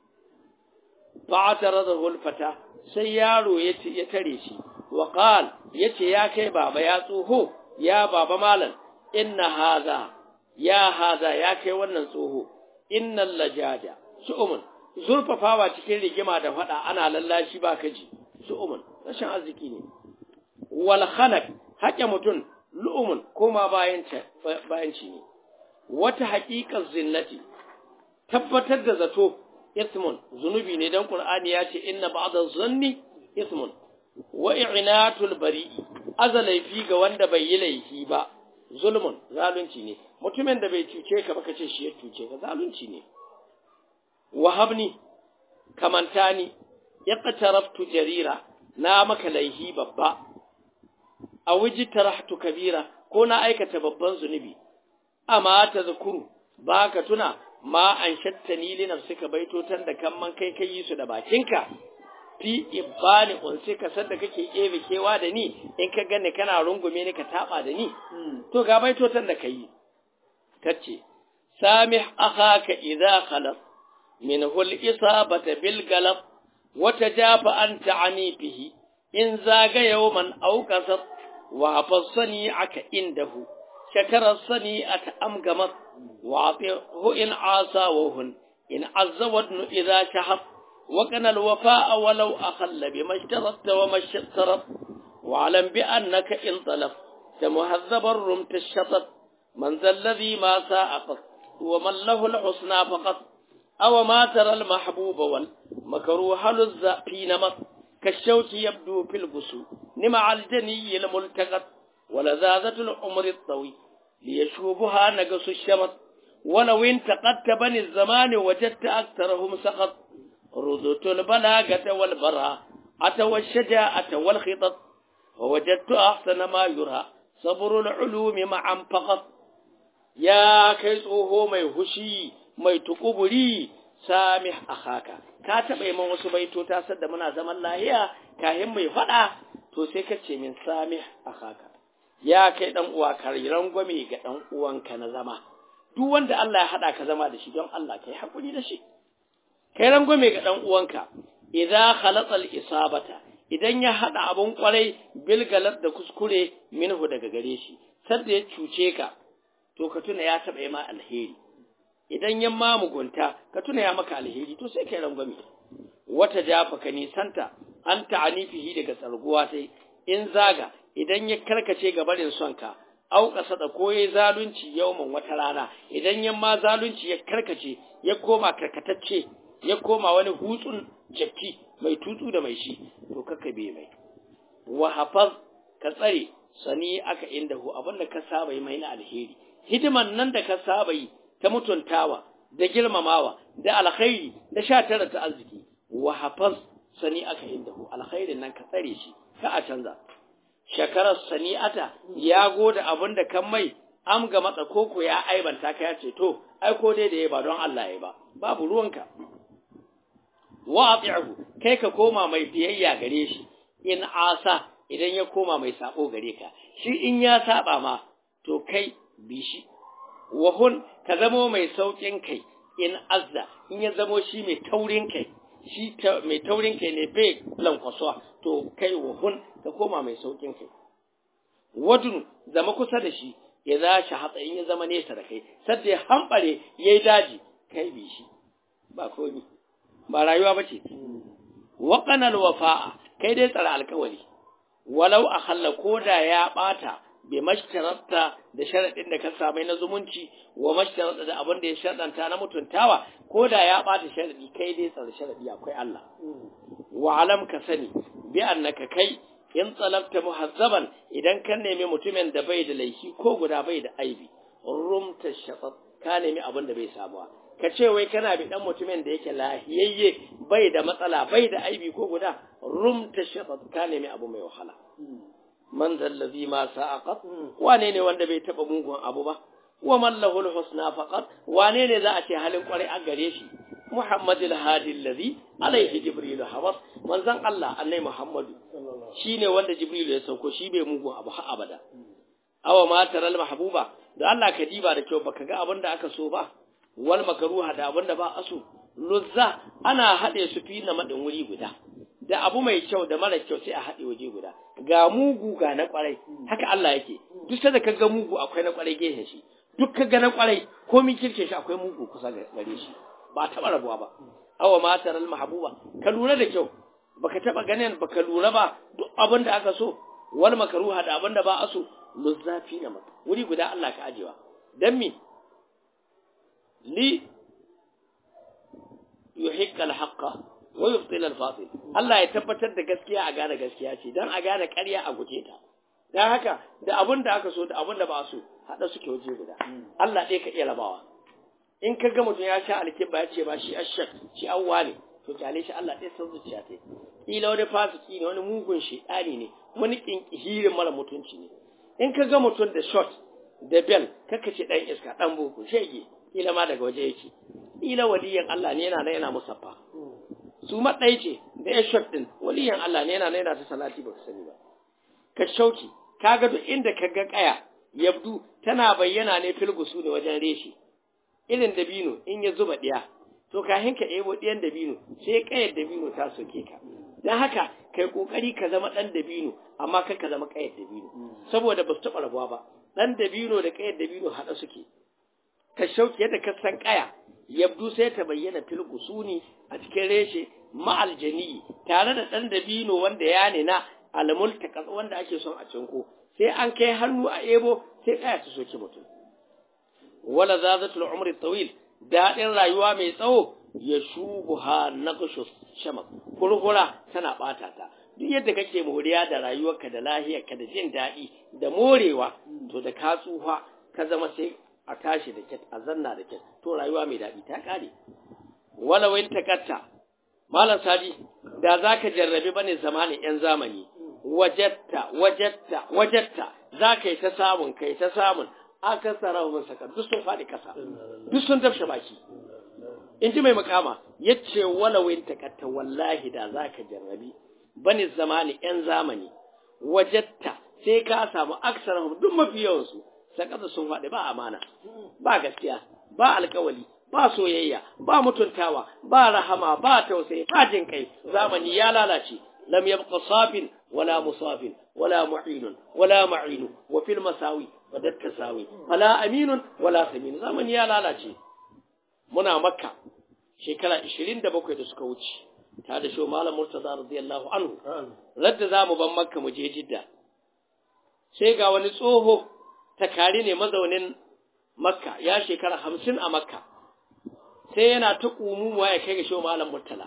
fa'ataradahu al-fata sai yaro ya tare shi wa qal yace ya kai baba ya tsoho ya baba malam inna haza ya haza ya kai wannan tsoho innal lajaja su'umun zurfafawa cikin rigima da fada ana lallashi ba kaji su'umun rashin arziki ne wal khanaq haƙe mutun lu'umun koma bayan bayan ci ne wata haƙiƙar zinnati tabbatar da zato ismun zunubi ne dan qur'ani ya ce inna ba'da zanni ismun wa i'natul bari'i azalaifi ga wanda bai yi laifi ba zulmun zalunci ne mutumin da bai cuce ka ba kace shi ya cuce ka zalunci ne wahabni kamantani yaqtaraftu jarira na maka laihi babba a wuji tarahtu kabira ko na aikata babban zunubi amma ta zakuru baka tuna ma an shattani li nafsika baitotan da kan man kai kai su da bakinka fi ibani unsika sadda kake ebe kewa da ni in ka gane kana rungume ni ka taba da ni to ga baitotan da kai kace samih akhaka idza khalas minhu al-isabata bil galab wa tajafa anta anifihi in zaga yawman aw kasab wa hafassani aka indahu shakara sani ata amgamat wa atihu in asa wa hun in azza wadnu idza shahab وكان الوفاء ولو أخل بما اشترطت وما اشترط واعلم بأنك إن طلبت مهذبا رمت الشطط من ذا الذي ما ساء قط ومن له الحسنى فقط أو ما ترى المحبوب والمكروه للز في نمط كالشوك يبدو في البسو نمع الجني الملتقط ولذاذة العمر الطويل ليشوبها نقص الشمط ولو انتقدت بني الزمان وجدت أكثرهم سقط رذت البلاغة والبراءة والشجاعة والخطط ووجدت أحسن ما يرى صبر العلوم معا فقط يا كيسوه مي هشي مي تقبلي سامح أخاك ka taɓa yi man wasu baitota sadda muna zaman lahiya kahin mai faɗa to sai ka ce min sami a haka ya kai ɗan uwa ka rangwame ga ɗan uwanka na zama duk wanda Allah ya haɗa ka zama da shi don Allah ka yi haƙuri da shi kai rangwame ga ɗan uwanka idza khalata al-isabata idan ya hada abun kwarai bilgalat da kuskure minhu daga gare shi sadda ya cuce ka to ka tuna ya taba ma alheri idan ya ma mugunta ka tuna ya maka alheri to sai kai rangwame wata jafa ka nisanta an ta'anifihi daga tsarguwa tai in zaga idan ya karkace ga barin son ka au kasada ko yayi zalunci yawman wata rana idan ya ma zalunci ya karkace ya koma karkatacce ya koma wani hutsun jakki mai tutsu da mai shi to kaka be mai wa hafaz ka tsare sani aka inda hu abinda ka saba yi mai na alheri hidiman nan da ka saba yi ta mutuntawa da girmamawa da alkhairi da sha tara ta arziki wa hafaz sani aka inda hu alkhairin nan ka tsare shi ka a canza shakarar sani'ata ya goda abin da kan mai am ga matsa koko ya aibanta ka ya ce to ai ko dai da ya ba don Allah ya ba babu ruwanka wa ati'hu kai ka koma mai biyayya gare shi in asa idan ya koma mai sabo gare ka shi in ya saba ma to kai bi shi wa hun ka zamo mai saukin kai in azza in ya zamo shi mai taurin kai shi mai taurin kai ne bai lankwasuwa to kai wa hun ka koma mai saukin kai wadun zama kusa da shi ya za shi hatsa in ya zama nesa da kai sadda ya hambare ya yi daji kai bi shi ba komi ba rayuwa ba ce waƙanar wafa'a kai dai tsara alkawari walau a halla ko da ya ɓata bai mashtararta da sharaɗin da ka samai na zumunci wa mashtararta da abin da ya sharaɗanta na mutuntawa ko da ya ɓata sharaɗi kai dai tsara sharaɗi akwai Allah wa alam ka sani bi annaka kai in tsalabta muhazzaban idan ka nemi mutumin da bai da laifi ko guda bai da aibi rumta shafat ka nemi abin da bai samuwa ka ce wai kana bi dan mutumin da yake lahiyayye bai da matsala bai da aibi ko guda rumta shafat ka nemi abu mai wahala man zallazi ma sa'aqat wane ne wanda bai taba mugun abu ba wa man lahu husna faqat wane ne za a ce halin kwarai a gare shi muhammadul hadi allazi alaihi jibril habas manzon Allah annai muhammadu shine wanda jibril ya sauko shi bai mugun abu har abada awa ma taral mahbuba da Allah ka diba da kyau baka ga abin da aka so ba wal makruha da abin da ba aso luzza ana hade su fi na madin wuri guda da abu mai kyau da mara kyau sai a haɗe waje guda ga mugu ga na kwarai haka Allah yake duk sai da ka ga mugu akwai na kwarai gefen shi duk ka ga na kwarai ko min kirke shi akwai mugu kusa gare shi ba taɓa rabuwa ba awa matar al mahbuba ka lura da kyau baka taɓa ganin baka lura ba duk abin da aka so wal makruha da abin da ba a so luzzafi na mata wuri guda Allah ka ajewa dan mi li yuhiqqal haqqa wa yubtil al-batil Allah ya tabbatar da gaskiya a gane gaskiya ce dan a gane ƙarya a guje ta dan haka da abin da aka so da abin da ba so hada suke waje guda Allah ɗaya ka iya rabawa in ka ga mutum ya sha alkibba ya ce ba shi ashak shi awwa ne to kyale shi Allah ɗaya san zuciya ta kila wani fasiki ne wani mugun shedani ne wani kinkihirin mara mutunci ne in ka ga mutum da shot da bel kaka ce dan iska dan boko shege kila ma daga waje yake kila waliyan Allah ne yana nan yana musaffa su maɗai ce da ya shot ɗin waliyan Allah ne yana nan yana ta salati baka sani ba ka shauki kaga duk inda ka ga kaya yabdu tana bayyana ne filgusu ne wajen reshi irin dabino in ya zuba ɗiya to kahin ka ebo ɗiyan dabino sai kayar dabino ta soke ka don haka kai kokari ka zama ɗan dabino amma kai ka zama kayar dabino saboda ba su taɓa rabuwa ba ɗan dabino da kayar dabino haɗa suke ka shauki yadda ka san kaya yabdu sai ta bayyana filgusu ne a cikin reshe ma'aljani tare da ɗan dabino wanda ya nina almultaka wanda ake son a cinko sai an kai hannu a ebo sai kaya ta soke mutum wala zazatul umri tawil daɗin rayuwa mai tsawo ya shubuha naqshu shamak kurkura tana bata ta duk yadda kake moriya da rayuwarka da lahiyarka da jin daɗi da morewa to da ka tsufa ka zama sai a tashi da kyat a zanna da kyat to rayuwa mai daɗi ta ƙare wala wain takatta malam sadi da zaka jarrabe bane zamanin yan zamani wajatta wajatta wajatta zaka yi ta samun kai ta samun aka tsara mun saka duk sun faɗi ƙasa duk sun dafshe baki in ji mai makama yace wala wain takatta wallahi da zaka jarrabi bane zamani yan zamani wajatta sai ka samu aksarahum duk mafi yawansu sakata sun faɗi ba amana ba gaskiya ba alkawali ba soyayya ba mutuntawa ba rahama ba tausayi ba jin kai zamani ya lalace lam yabqa safin wala musafin wala mu'inun wala ma'inu wa fil masawi wa dattasawi wala aminun wala samin zamani ya lalace muna makka shekara 27 da suka wuce ta da shi malam murtaza radiyallahu anhu radda zamu ban makka mu je jidda sai ga wani tsoho takari ne mazaunin makka ya shekara hamsin a makka sai yana ta ƙumuwa ya kai ga shi malam murtala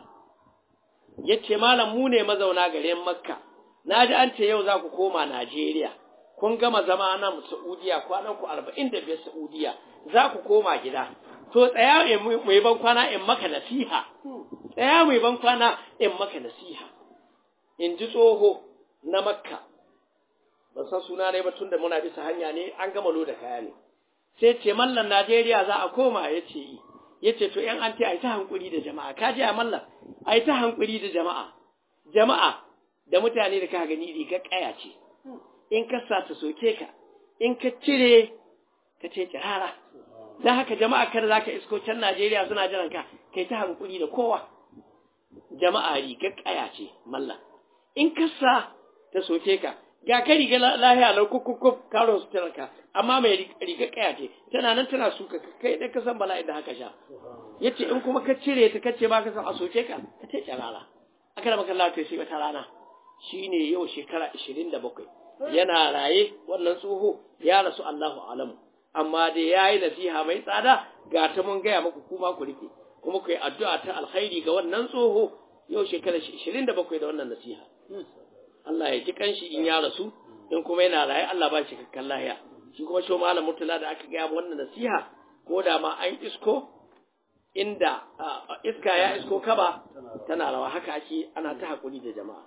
ya ce malam mu ne mazauna garin makka na ji an ce yau za ku koma najeriya kun gama zama nan saudiya kwanan ku arba'in da biyar saudiya za ku koma gida to tsaya mu yi ban kwana in maka nasiha tsaya mu yi ban kwana in maka nasiha in ji tsoho na makka ban san suna ne ba tun da muna bisa hanya ne an gama loda kaya ne sai ce mallan najeriya za a koma ya ce yi ya ce to yan an ce a yi ta hankuri da jama'a ka ji a mallan a yi ta hankuri da jama'a jama'a da mutane da ka gani riga kaya ce in ka sa ta soke ka in ka cire ka ce kirara don haka jama'a kada za ka isko can najeriya suna jiran ka kai ta hankuri da kowa jama'a riga kaya ce mallan in ka sa ta soke ka ga ka riga lahiya lau kukukuf karo su ka amma mai riga kaya ce tana nan tana suka kai dai ka san bala'i da haka sha yace in kuma ka cire ta kace ba ka san a soke ka ka ce rana aka da maka lafiya sai wata rana shine yau shekara 27 yana raye wannan tsoho ya rasu Allahu alamu amma dai yayi nasiha mai tsada ga ta mun gaya muku kuma ku rike kuma ku yi addu'a ta alkhairi ga wannan tsoho yau shekara 27 da wannan nasiha Allah ya ji kanshi in ya rasu in kuma yana raye Allah ba shi kakkan lahiya shi kuma shi malam mutula da aka gaya wannan nasiha ko da ma an isko inda iska ya isko kaba tana rawa haka ake ana ta hakuri da jama'a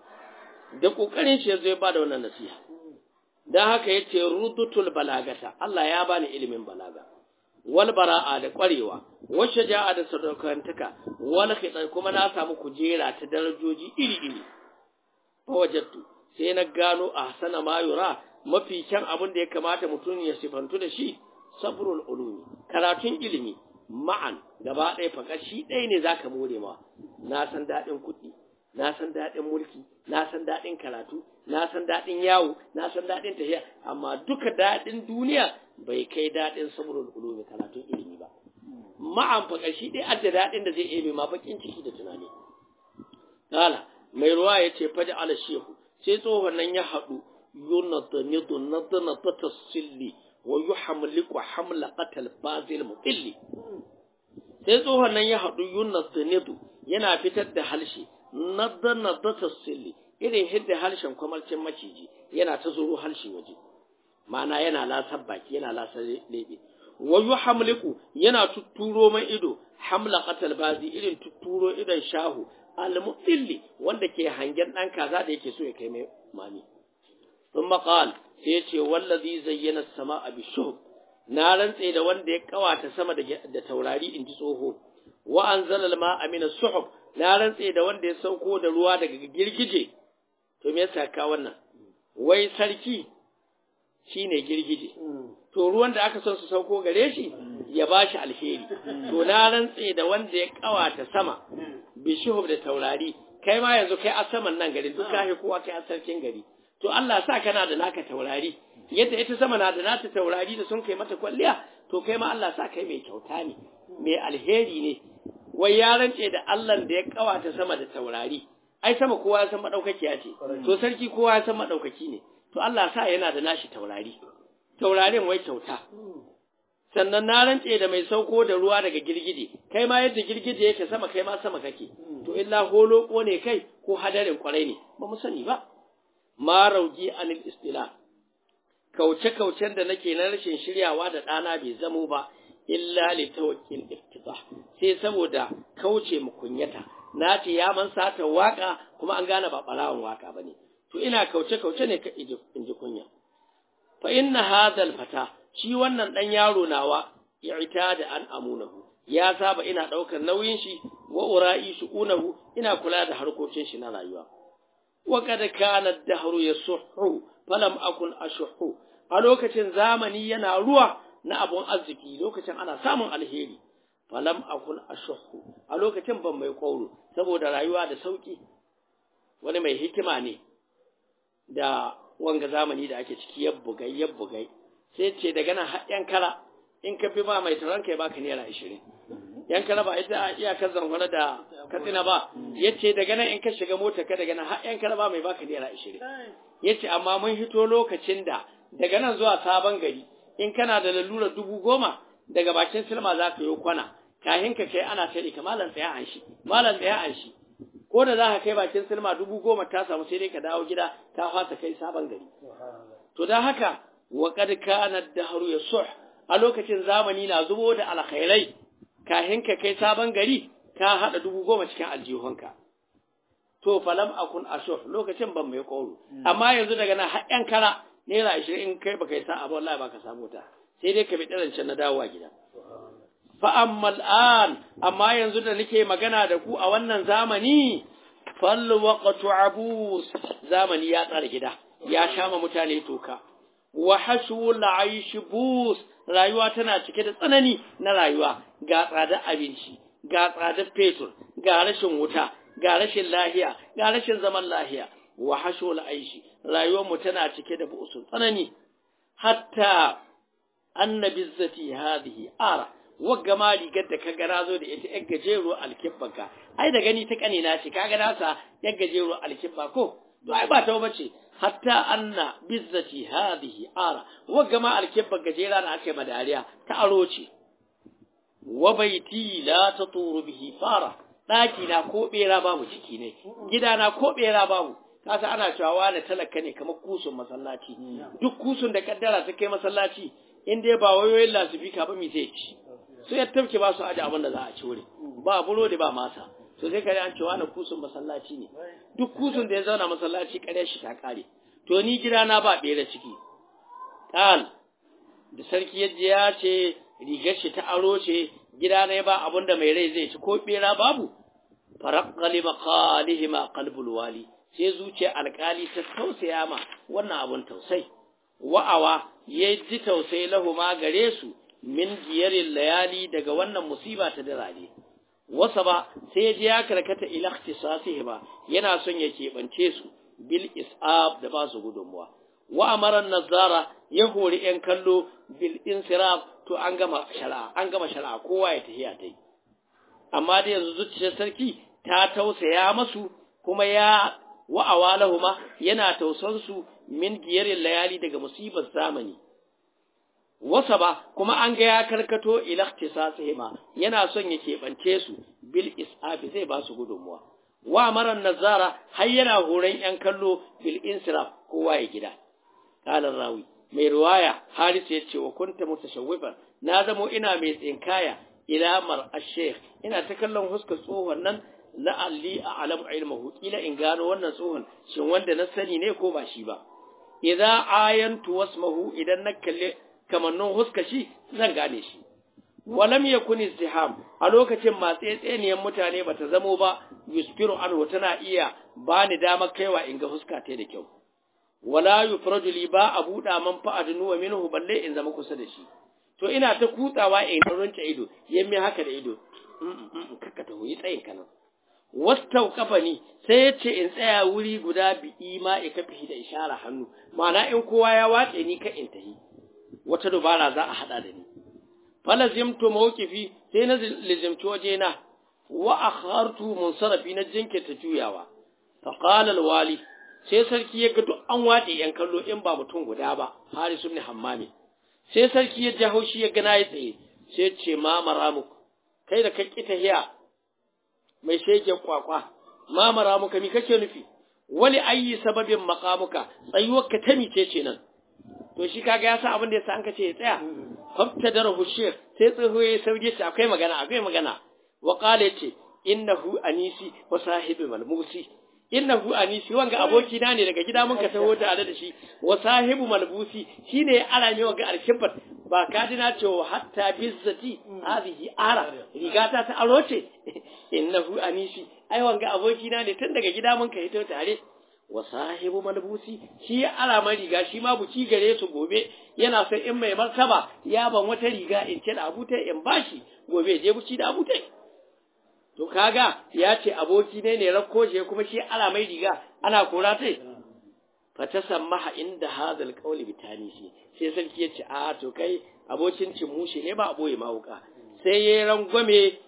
da kokarin shi yazo ya bada wannan nasiha dan haka yace rudutul balagata Allah ya bani ilimin balaga wal bara'a da kwarewa wal shaja'a da sadaukantaka wal khidai kuma na samu kujera ta darajoji iri iri fawajattu sai na gano a sana mayura mafi kyan abin da ya kamata mutum ya sifantu da shi sabrul ulumi karatun ilimi ma'an gaba ɗaya fakar shi ɗaya ne zaka more ma na san daɗin kuɗi na san daɗin mulki na san daɗin karatu na san daɗin yawo na san daɗin tafiya amma duka daɗin duniya bai kai daɗin sabrul ulumi karatun ilimi ba ma'an fakar shi ɗaya adda daɗin da zai ebe ma bakin ciki da tunani kala mai ruwa ya ce faji ala shehu sai tsohon nan ya haɗu yunata nidu nadana ta tasilli wa yi hamliku hamla qatal bazil muqilli sai tsohon nan ya haɗu yunata nidu yana fitar da halshe nadana ta tasilli irin hidda harshen kwamarcin maciji yana ta zuro harshe waje ma'ana yana lasar baki yana lasar lebe wa yi hamliku yana tutturo mai ido hamla qatal bazi irin tutturo idon shahu al-mutilli wanda ke hangen ɗan kaza da yake so ya kai mai mami sun maƙal sai ya ce wallazi zayyana sama a bishuhub na rantse da wanda ya kawata sama da taurari in ji tsoho wa an zalal ma amina suhub na rantse da wanda ya sauko da ruwa daga girgije to me yasa ka wannan wai sarki shine girgije to ruwan da aka son su sauko gare shi ya bashi alheri to na rantse da wanda ya kawata sama bishihub da taurari kai ma yanzu kai a saman nan gari duk kai kowa kai a sarkin gari to Allah sa kana da naka taurari yadda ita sama na da nata taurari da sun kai mata kwalliya to kai ma Allah sa kai mai kyauta ne mai alheri ne wai ya rance da Allah da ya kawata sama da taurari ai sama kowa ya san madaukakiya ce to sarki kowa ya san madaukaki ne to Allah sa yana da nashi taurari taurarin wai kyauta sannan na rantse da mai sauko da ruwa daga girgije kai ma yadda girgije yake sama kai ma sama kake to illa holo ko ne kai ko hadarin kwarai ne ba mu sani ba ma rauji anil istila kauce kaucen da nake na rashin shiryawa da ɗana bai zamo ba illa li tawakkil iftida sai saboda kauce mu kunyata na ce ya man sata waka kuma an gane ba barawan waka bane to ina kauce kauce ne ka inji kunya fa inna hadha fata shi wannan ɗan yaro nawa ya ita da an amunahu ya saba ina ɗaukar nauyin shi wa ura'i shu'unahu ina kula da harkokin shi na rayuwa wa kad kana ad-dahru yasuhu falam akun ashuhu a lokacin zamani yana ruwa na abun arziki lokacin ana samun alheri falam akun ashuhu a lokacin ban mai kauro saboda rayuwa da sauki wani mai hikima ne da wanga zamani da ake ciki yabbugai yabbugai sai ce daga nan haɗin kara in ka fi ba mai taron kai baka naira ashirin yan kana ba ita iyakar zamfara da katsina ba yace daga nan in ka shiga mota ka daga nan har yan kana ba mai baka naira 20 yace amma mun hito lokacin da daga nan zuwa sabon gari in kana da lalura dubu goma daga bakin silma za ka yi kwana kahin ka kai ana tare ka malam tsaya an shi malam tsaya an shi ko da za ka kai bakin silma dubu goma ta samu sai dai ka dawo gida ka fasa kai sabon gari to dan haka wa qad kana dahru yasuh a lokacin zamani na zubo da alkhairai kahin ka kai sabon gari ka hada dubu goma cikin aljihunka to falam akun ashuh lokacin ban mai koro amma yanzu daga nan har yan kara naira ashirin in kai baka yi sa'a ba wallahi baka samu ta sai dai ka bi ɗarancin na dawowa gida fa amma al'an amma yanzu da nake magana da ku a wannan zamani fal waqtu abus zamani ya tsara gida ya shama mutane toka wa hashul aish bus rayuwa tana cike da tsanani na rayuwa ga tsadar abinci ga tsadar fetur ga rashin wuta ga rashin lahiya ga rashin zaman lahiya wa hashul aishi rayuwar mu tana cike da bu'usun tsanani hatta annabi zati hadhihi ara wagga ma rigar da kaga nazo da ita yar gajero alkibbanka ai da gani ta kanina ce kaga nasa yar gajero alkibba ko to ai ba ta bace hatta anna bizzati hadhihi ara wagga ma alkibban gajera da aka yi madariya ta aro ce wa baiti la taturu bihi fara daki na ko bera babu ciki ne gida na ko bera babu kasa ana cewa wani talaka ne kamar kusun masallaci duk kusun da kaddara ta kai masallaci in dai ba wayoyin lasifika ba mi zai ci sai ya tafke ba su aje abin da za a ci wuri ba burodi ba masa to sai kare an ce wani kusun masallaci ne duk kusun da ya zauna masallaci kare shi ta kare to ni gida na ba bera ciki kal da sarki yadda ya ce rigar shi ta aro ce gida ne ba abin da mai rai zai ci ko bera babu faraqqali maqalihima qalbul wali sai zuciya alkali ta tausaya ma wannan abun tausai wa'awa ya ji tausayi lahuma gare su min giyarin layali daga wannan musiba ta dirare wasa ba sai ya je ya karkata ila ikhtisasihi ba yana son ya keɓance su bil is'ab da ba su gudunmuwa wa amara nazara ya hori yan kallo bil insiraf to an gama shari'a an gama shari'a kowa ya tafiya ta yi amma da yanzu zuciyar sarki ta tausaya masu kuma ya wa'awa lahuma yana tausan su min giyarin layali daga musibar zamani wasa ba kuma an ga ya karkato ila ikhtisasihima yana son ya keɓance su bil isafi zai ba su gudunmuwa wa maran nazara har yana horon yan kallo bil insiraf kowa ya gida qala rawi mai riwaya haris ya ce wa kunta mutashawwifan na zamo ina mai tsinkaya ila mar ash-shaykh ina ta kallon huskar tsohon nan la'alli a'lamu ilmahu kila in gano wannan tsohon shin wanda na sani ne ko ba shi ba idza ayantu wasmahu idan na kalle kamannin huska shi zan gane shi walam yakun izdiham a lokacin matsetseniyan mutane bata zamo ba yuspiru anhu tana iya bani damar kaiwa in ga huska ta da kyau wala yufraju li ba a buɗa man fa'adnu wa minhu balle in zama kusa da shi to ina ta kutsawa in runta ido yammi haka da ido kakka ta hoyi tsayin kana wastau kafani sai ya ce in tsaya wuri guda bi ima ya kafi da ishara hannu ma'ana in kowa ya watse ni ka in tahi wata dubara za a hada da ni falazimtu mawqifi sai na lizimci wajena wa akhartu munsarafi na jinkirta juyawa fa qala alwali sai sarki ya ga duk an watse yan kallo in ba mutum guda ba haris ibn hammami sai sarki ya ji haushi ya gana ya tsaye sai ce ma maramuk kai da kai tahiya mai shegen kwakwa ma maramuka mi kake nufi wali ayi sababin maqamuka tsayuwarka ta mice ce nan to shi kaga ya sa abin da yasa an kace ya tsaya fafta da rahushir sai tsoho ya sauke ce akwai magana akwai magana wa qala ce innahu anisi wa sahibi malmusi innahu anisi wanga aboki na ne daga gida mun ka taho tare da shi wa sahibu malbusi shine ya ara ne wanga alkibat ba ka ji na cewa hatta bizzati hadhihi ara rigata ta aro ce innahu anisi ai wanga aboki na ne tun daga gida mun ka hito tare wa sahibu malbusi shi ya ara man riga shi ma buci gare su gobe yana son in mai martaba ya ban wata riga in ce da abutai in bashi gobe je buci da abutai to kaga ya ce aboki ne ne rakko je kuma shi ala mai riga ana kora tai fa tasammaha inda hadal qawli bitanisi sai sarki ya ce a to kai abokin cin mushi ne ba aboye ma wuka sai yayi rangwame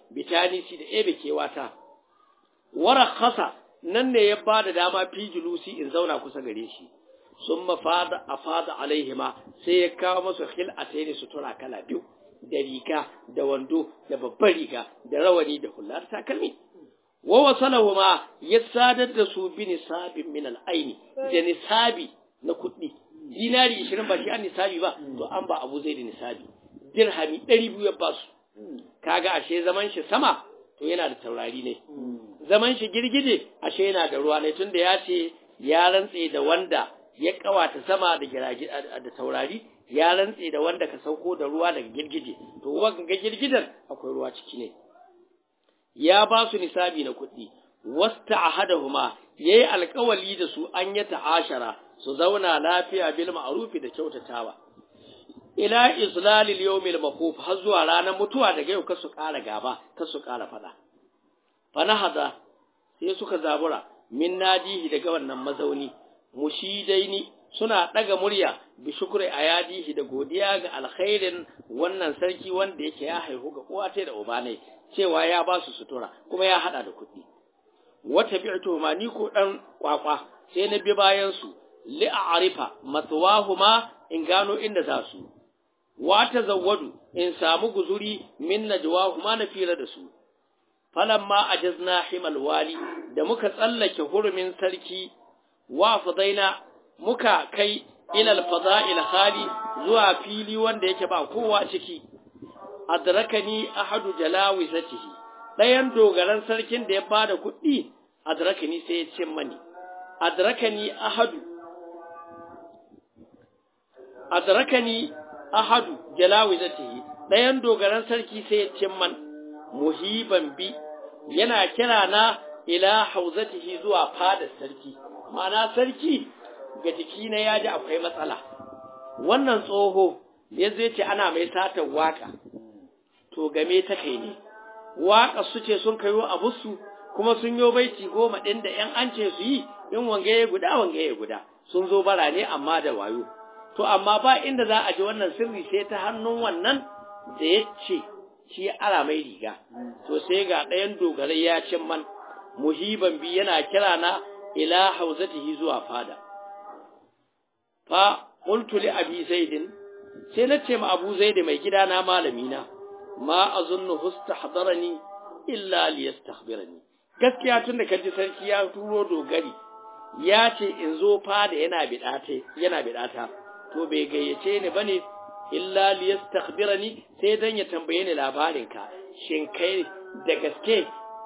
bitanisi da ebe kewata warakhasa nan ne ya bada dama fi julusi in zauna kusa gare shi sun mafada a fada alaihima sai ya kawo masu hil a sai sutura kala biyu da riga da wando da babbar riga da rawani da hular takalmi wa wasalahu ma ya sadar da su bi nisabin min al'aini da nisabi na kuɗi dinari 20 ba shi an nisabi ba to an ba abu zai da nisabi dirhami 200 ya ba su kaga ashe zaman shi sama to yana da taurari ne zaman shi girgije ashe yana da ruwa ne tunda ya ce ya rantse da wanda ya kawata sama da girage da taurari ya rantse da wanda ka sauko da ruwa daga girgije to wanga girgidan akwai ruwa ciki ne ya ba su nisabi na kuɗi wasta ahadahuma yayi alƙawali da su an ya ta'ashara su zauna lafiya bil ma'rufi da kyautatawa ila islalil yawmil maquf har zuwa ranar mutuwa daga yau kasu ƙara gaba kasu ƙara fada fanahada sai suka zabura min nadihi daga wannan mazauni mushidaini suna daga murya bi shukri ayadihi da godiya ga alkhairin wannan sarki wanda yake ya haihu ga uwa da uba ne cewa ya ba su sutura kuma ya hada da kuɗi wata bi'tu ma ni ko dan kwakwa sai na bi bayan su li a'rifa matwahuma in gano inda za su wa tazawwadu in samu guzuri min najwahuma na fira da su falamma ajazna himal wali da muka tsallake hurumin sarki wa fadaina muka kai ilal fada'il khali zuwa fili wanda yake ba kowa ciki adrakani ahadu jalawizatihi dayan dogaran sarkin da ya bada kuɗi adrakani sai ya ce mani adrakani ahadu adrakani ahadu jalawizatihi dayan dogaran sarki sai ya ce man muhiban bi yana kira na ila hauzatihi zuwa fadar sarki ma'ana sarki ga jiki na ya ji akwai matsala wannan tsoho ya zai ce ana mai satar waka to game ta kai ne waka su ce sun kayo abusu kuma sun yo baiti goma ɗin da ‘yan an ce su yi in wange ya guda wange ya guda sun zo bara ne amma da wayo to amma ba inda za a ji wannan sirri sai ta hannun wannan da ya ce shi ara mai riga to sai ga ɗayan dogarai ya cin man muhiban bi yana kira na ila hauzatihi zuwa fada fa qultu li abi zaidin sai na ce ma abu zaid mai gida na malami na ma azunnu hustahdarani illa liyastakhbirani gaskiya tunda kaji sarki ya turo dogari ya ce in zo fada yana bidata yana bidata to bai gayyace ni bane illa liyastakhbirani sai dan ya tambaye ni labarin ka shin kai da gaske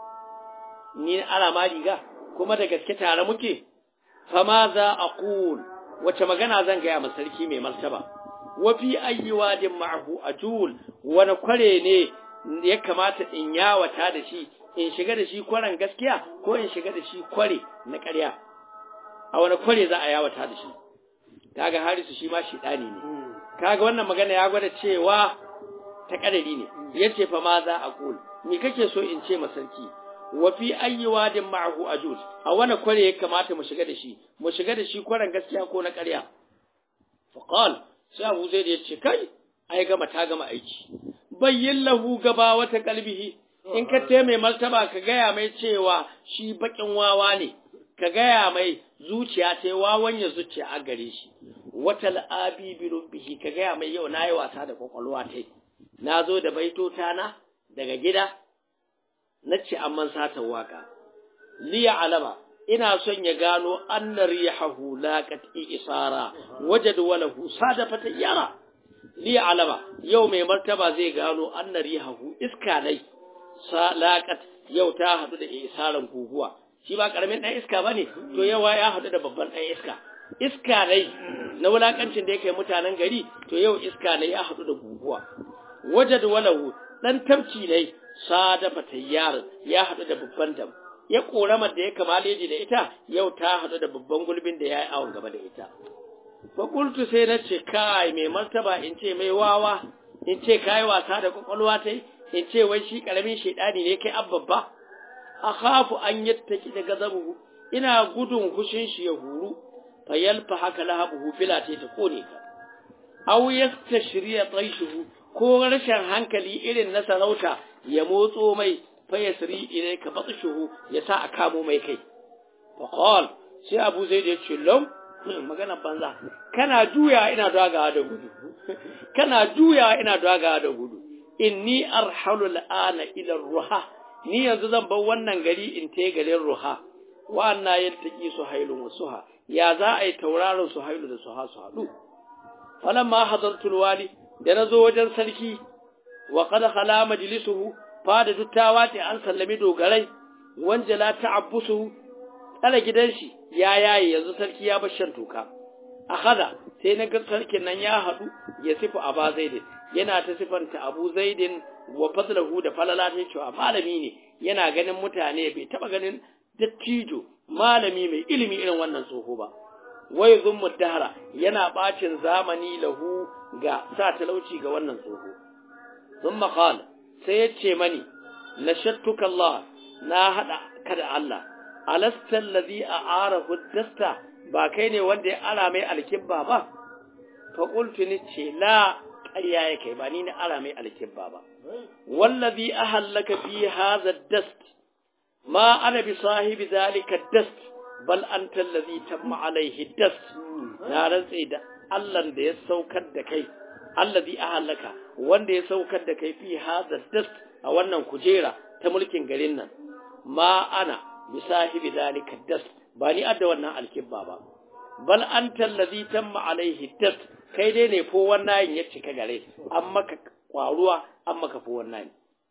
ni ana ma riga kuma da gaske tare muke fama za aqul wace magana zan ga ma sarki mai martaba wa fi ayyi wadin ma'ahu ajul wani kware ne ya kamata in yawata da shi in shiga da shi kwaren gaskiya ko in shiga da shi kware na ƙarya a wani kware za a yawata da shi kaga harisu shi ma shidani ne kaga wannan magana ya gwada cewa ta kadari ne yace fa ma za a kul ni kake so in ce masarki wa fi ayyi wadin ma'ahu ajud a wani kware ya kamata mu shiga da shi mu shiga da shi kwaren gaskiya ko na ƙarya fa qal sai Abu Zaid ya ce kai ai gama ta gama aiki bayyin lahu gaba wata kalbihi in ka te mai martaba ka gaya mai cewa shi bakin wawa ne ka gaya mai zuciya ta wawan ya zuciya a gare shi wata al'abi bi rubbihi ka gaya mai yau nayi wasa da kwakwalwa ta na zo da baitota na daga gida na ce amman satan waka liya alama ina son ya gano annar rihahu laqat isara wajad walahu sadafa tayyara liya alama yau mai martaba zai gano annar rihahu iska nai laqat yau ta hadu da isaran guguwa shi ba karamin dan iska bane to yawa ya hadu da babban dan iska iska nai na wulakancin da yake mutanen gari to yau iska nai ya hadu da guguwa wajad walahu dan tabci ne sadafa tayyar ya hadu da babban dam ya koramar da ya kamaleji da ita yau ta hadu da babban gulbin da ya yi awon gaba da ita fa qultu sai na ce kai mai martaba in ce mai wawa in ce kai wasa da kwakwalwa tai in ce wai shi karamin shedani ne kai abbabba akhafu an yattaki da gazabuhu ina gudun hushin shi ya huru fa yalfa haka lahabuhu filate ta kone ka aw yastashriya taishuhu ko rashin hankali irin na sarauta ya motso mai fa yasri ilayka batshuhu ya sa a kamo mai kai fa qal sai Abu Zaid ya ce lam magana banza kana juya ina dagawa da gudu kana juya ina dagawa da gudu inni arhalu al'ana ila ruha ni yanzu zan bar wannan gari in te garin ruha wa anna yaltaqi suhailun wa suha ya za a yi tauraron suhailu da suha su haɗu falamma hadartul wali da nazo wajen sarki wa qad khala majlisuhu fada duttawa ce an sallami dogarai wanjala ta'abbusu tsala gidan shi ya yaye yanzu sarki ya bar shan toka akhada sai na ga sarkin nan ya haɗu ya sifu aba zaidin yana ta sifanta abu zaidin wa fadlahu da falala ta cewa malami ne yana ganin mutane bai taba ganin dattijo malami mai ilimi irin wannan tsoho ba wai zummu dahara yana bacin zamani lahu ga sa talauci ga wannan tsoho thumma qala sai ya ce mani nashattuka Allah na hada ka da Allah alasta alladhi a'arahu dasta ba kai ne wanda ya ara mai alkibba ba fa qultu ni ce la ƙarya ya kai ba ni na ara mai alkibba ba wallazi ahallaka fi hadha dast ma ana bi sahibi zalika dast bal anta allazi tamma alaihi dast na rantse da Allah da ya saukar da kai allazi ahallaka wanda ya saukar da kai fi hadha dast a wannan kujera ta mulkin garin nan ma ana bi sahibi zalika dast ba ni adda wannan alkibba ba bal anta allazi tamma alaihi dast kai dai ne fo wannan ya cika gare an maka kwaruwa an maka fo wannan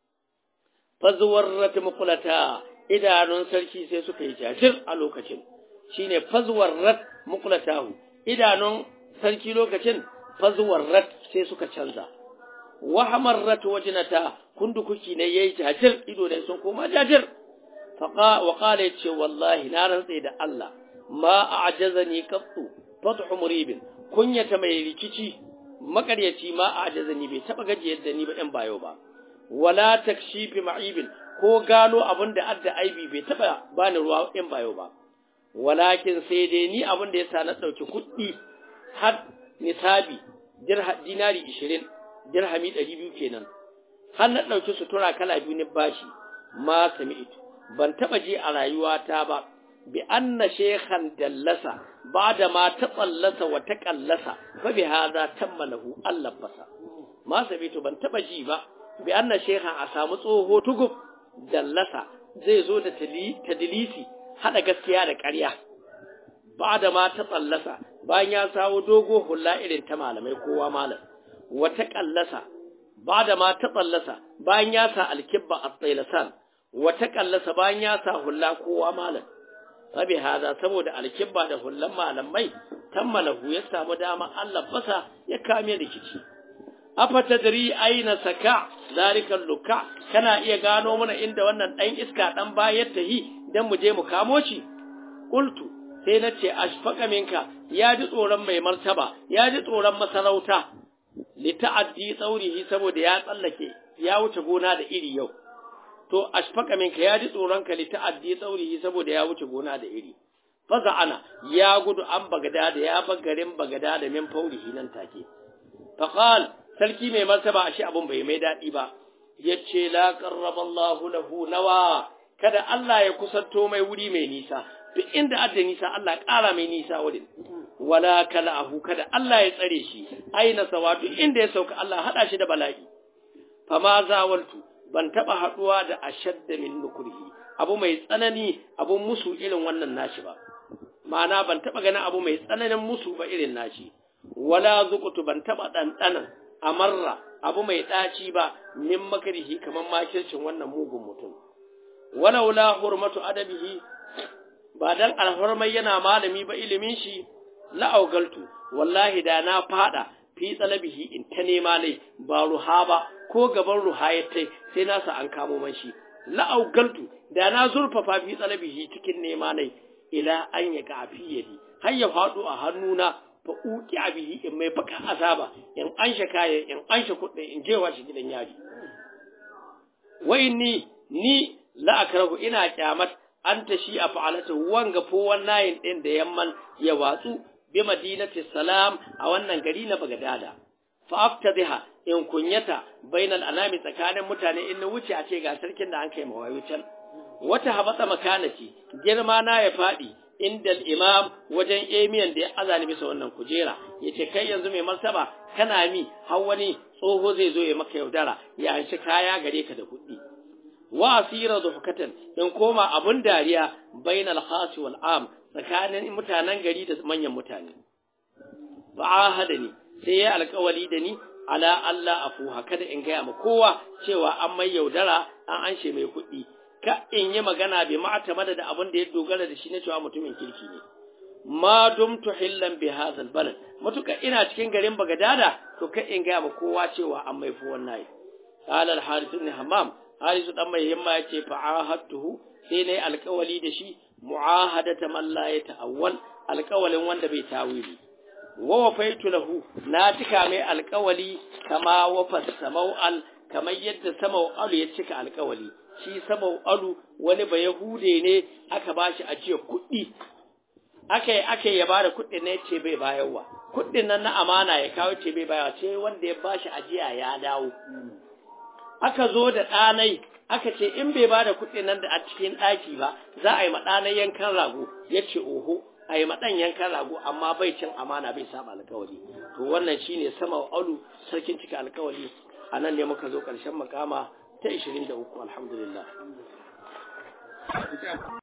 fazwarrat muqlata idanun sarki sai suka yi jajir a lokacin shine fazwarrat muqlatahu idanun sarki lokacin fazwarrat sai suka canza wa hamarrat wajnata kundukuki ne yayi jajir ido ne sun koma jajir faqa wa qala yace wallahi na rantsa da Allah ma a'jazani qattu fathu muribin kunyata mai rikici makaryaci ma a ajazani bai taba gajiyar da ni ba ɗan bayo ba wala takshifi ma'ibin ko gano abin da adda aibi bai taba bani ruwa ɗan bayo ba walakin sai dai ni abin da yasa na ɗauki kuɗi har nisabi dinari ishirin dirhami ɗari biyu kenan har na ɗauki sutura kala biyu ni bashi ma sami ito ban taba ji a rayuwata ba bi anna shekhan dallasa bada ma ta tsallasa wa ta kallasa fa bi hadha tamma lahu Allah fasa ma sabitu ban taba ji ba bi anna shekhan a samu tsoho tugub dallasa zai zo da tadilisi hada gaskiya da ƙarya bada ma ta tsallasa bayan ya sawo dogo hulla irin ta malamai kowa malam wa ta kallasa bada ma ta tsallasa bayan ya sa alkibba at-taylasan wa ta kallasa bayan ya sa hulla kowa malam sabi hada saboda alkibba da hullan malamai tammalahu ya samu dama Allah basa ya kame rikici afa tadri aina saka zalika luka kana iya gano mana inda wannan dan iska dan bayar tahi dan mu je mu kamo shi qultu sai nace ashfaqa minka ya ji tsoron mai martaba ya ji tsoron masarauta li ta'addi tsaurihi saboda ya tsallake ya wuce gona da iri yau to ashfaka minka ya ji tsoron ka li ta'addi tsaurihi saboda ya wuce gona da iri faza ana ya gudu an bagada da ya garin bagada da min faurihi nan take faqal sarki mai martaba ashe abun bai mai dadi ba yace la qarraba Allahu lahu nawa kada Allah ya kusanto mai wuri mai nisa duk inda adda nisa Allah ƙara mai nisa wurin wala kala'ahu kada Allah ya tsare shi aina sawa duk inda ya sauka Allah hada shi da bala'i fama zawaltu ban taba haduwa da ashadda min nukurhi abu mai tsanani abu musu irin wannan nashi ba ma'ana ban taba ganin abu mai tsananin musu ba irin nashi wala zuqtu ban taba dandanan amarra abu mai daci ba min makarihi kaman makircin wannan mugun mutum walaula hurmatu adabihi ba dan alhurmai yana malami ba ilimin shi la'augaltu wallahi da na fada fi talabihi in ta nema lai ba ruha ba ko gaban ruha ya tai sai na sa an kamo man shi la'augaltu da na zurfafa fi talabihi cikin nema lai ila an ya ga fiyadi har ya fado a hannuna fa uki abihi in mai baka azaba in an kaya in an kuɗi in jewa shi gidan yari wai ni ni la'akrahu ina kyamat an ta shi a fa'alata wanga fo wannan ɗin da yamman ya watsu bi madinati salam a wannan gari na Bagdada fa aftadha in kunyata bainal anami tsakanin mutane in na wuce a ce ga sarkin da an kai mawayo can wata habata makanati girma na ya faɗi inda imam wajen emiyan da ya azali bisa wannan kujera ya ce kai yanzu mai martaba kana mi har wani tsoho zai zo ya maka yaudara ya hanci kaya gare ka da kuɗi wa asira zuhukatan in koma abun dariya bainal khasi wal am tsakanin mutanen gari da manyan mutane fa'ahada ni sai ya alƙawali da ni ala Allah afuha kada in gaya ma kowa cewa an mai yaudara an anshe mai kuɗi ka in yi magana bai ma'atamada da abin da ya dogara da shi na cewa mutumin kirki ne ma dumtu hillan bi hadhal balad mutuka ina cikin garin bagadada to ka in gaya ma kowa cewa an mai fuwan nayi qala al harith ibn hammam harith dan mai himma yace fa ahadtuhu sai nayi alƙawali da shi mu'ahadata man la yata'awwal alƙawalin wanda bai tawili wa wafaitu lahu na cika mai alƙawali kama wafa samau'al kamar yadda samau'alu ya cika alƙawali shi samau'alu wani ba yahude ne aka bashi ajiya kuɗi aka yi aka ya bada kuɗin ne ce bai bayarwa kuɗin nan na amana ya kawo ce bai bayarwa ce wanda ya bashi ajiya ya dawo aka zo da ɗanai aka ce in bai bada kuɗin nan da a cikin ɗaki ba za a yi ma ɗanai yankan rago ya ce oho a yi maɗan yankan rago amma bai cin amana bai saba alkawari to wannan shine sama alu sarkin cika alkawari a nan ne muka zo ƙarshen makama ta 23 alhamdulillah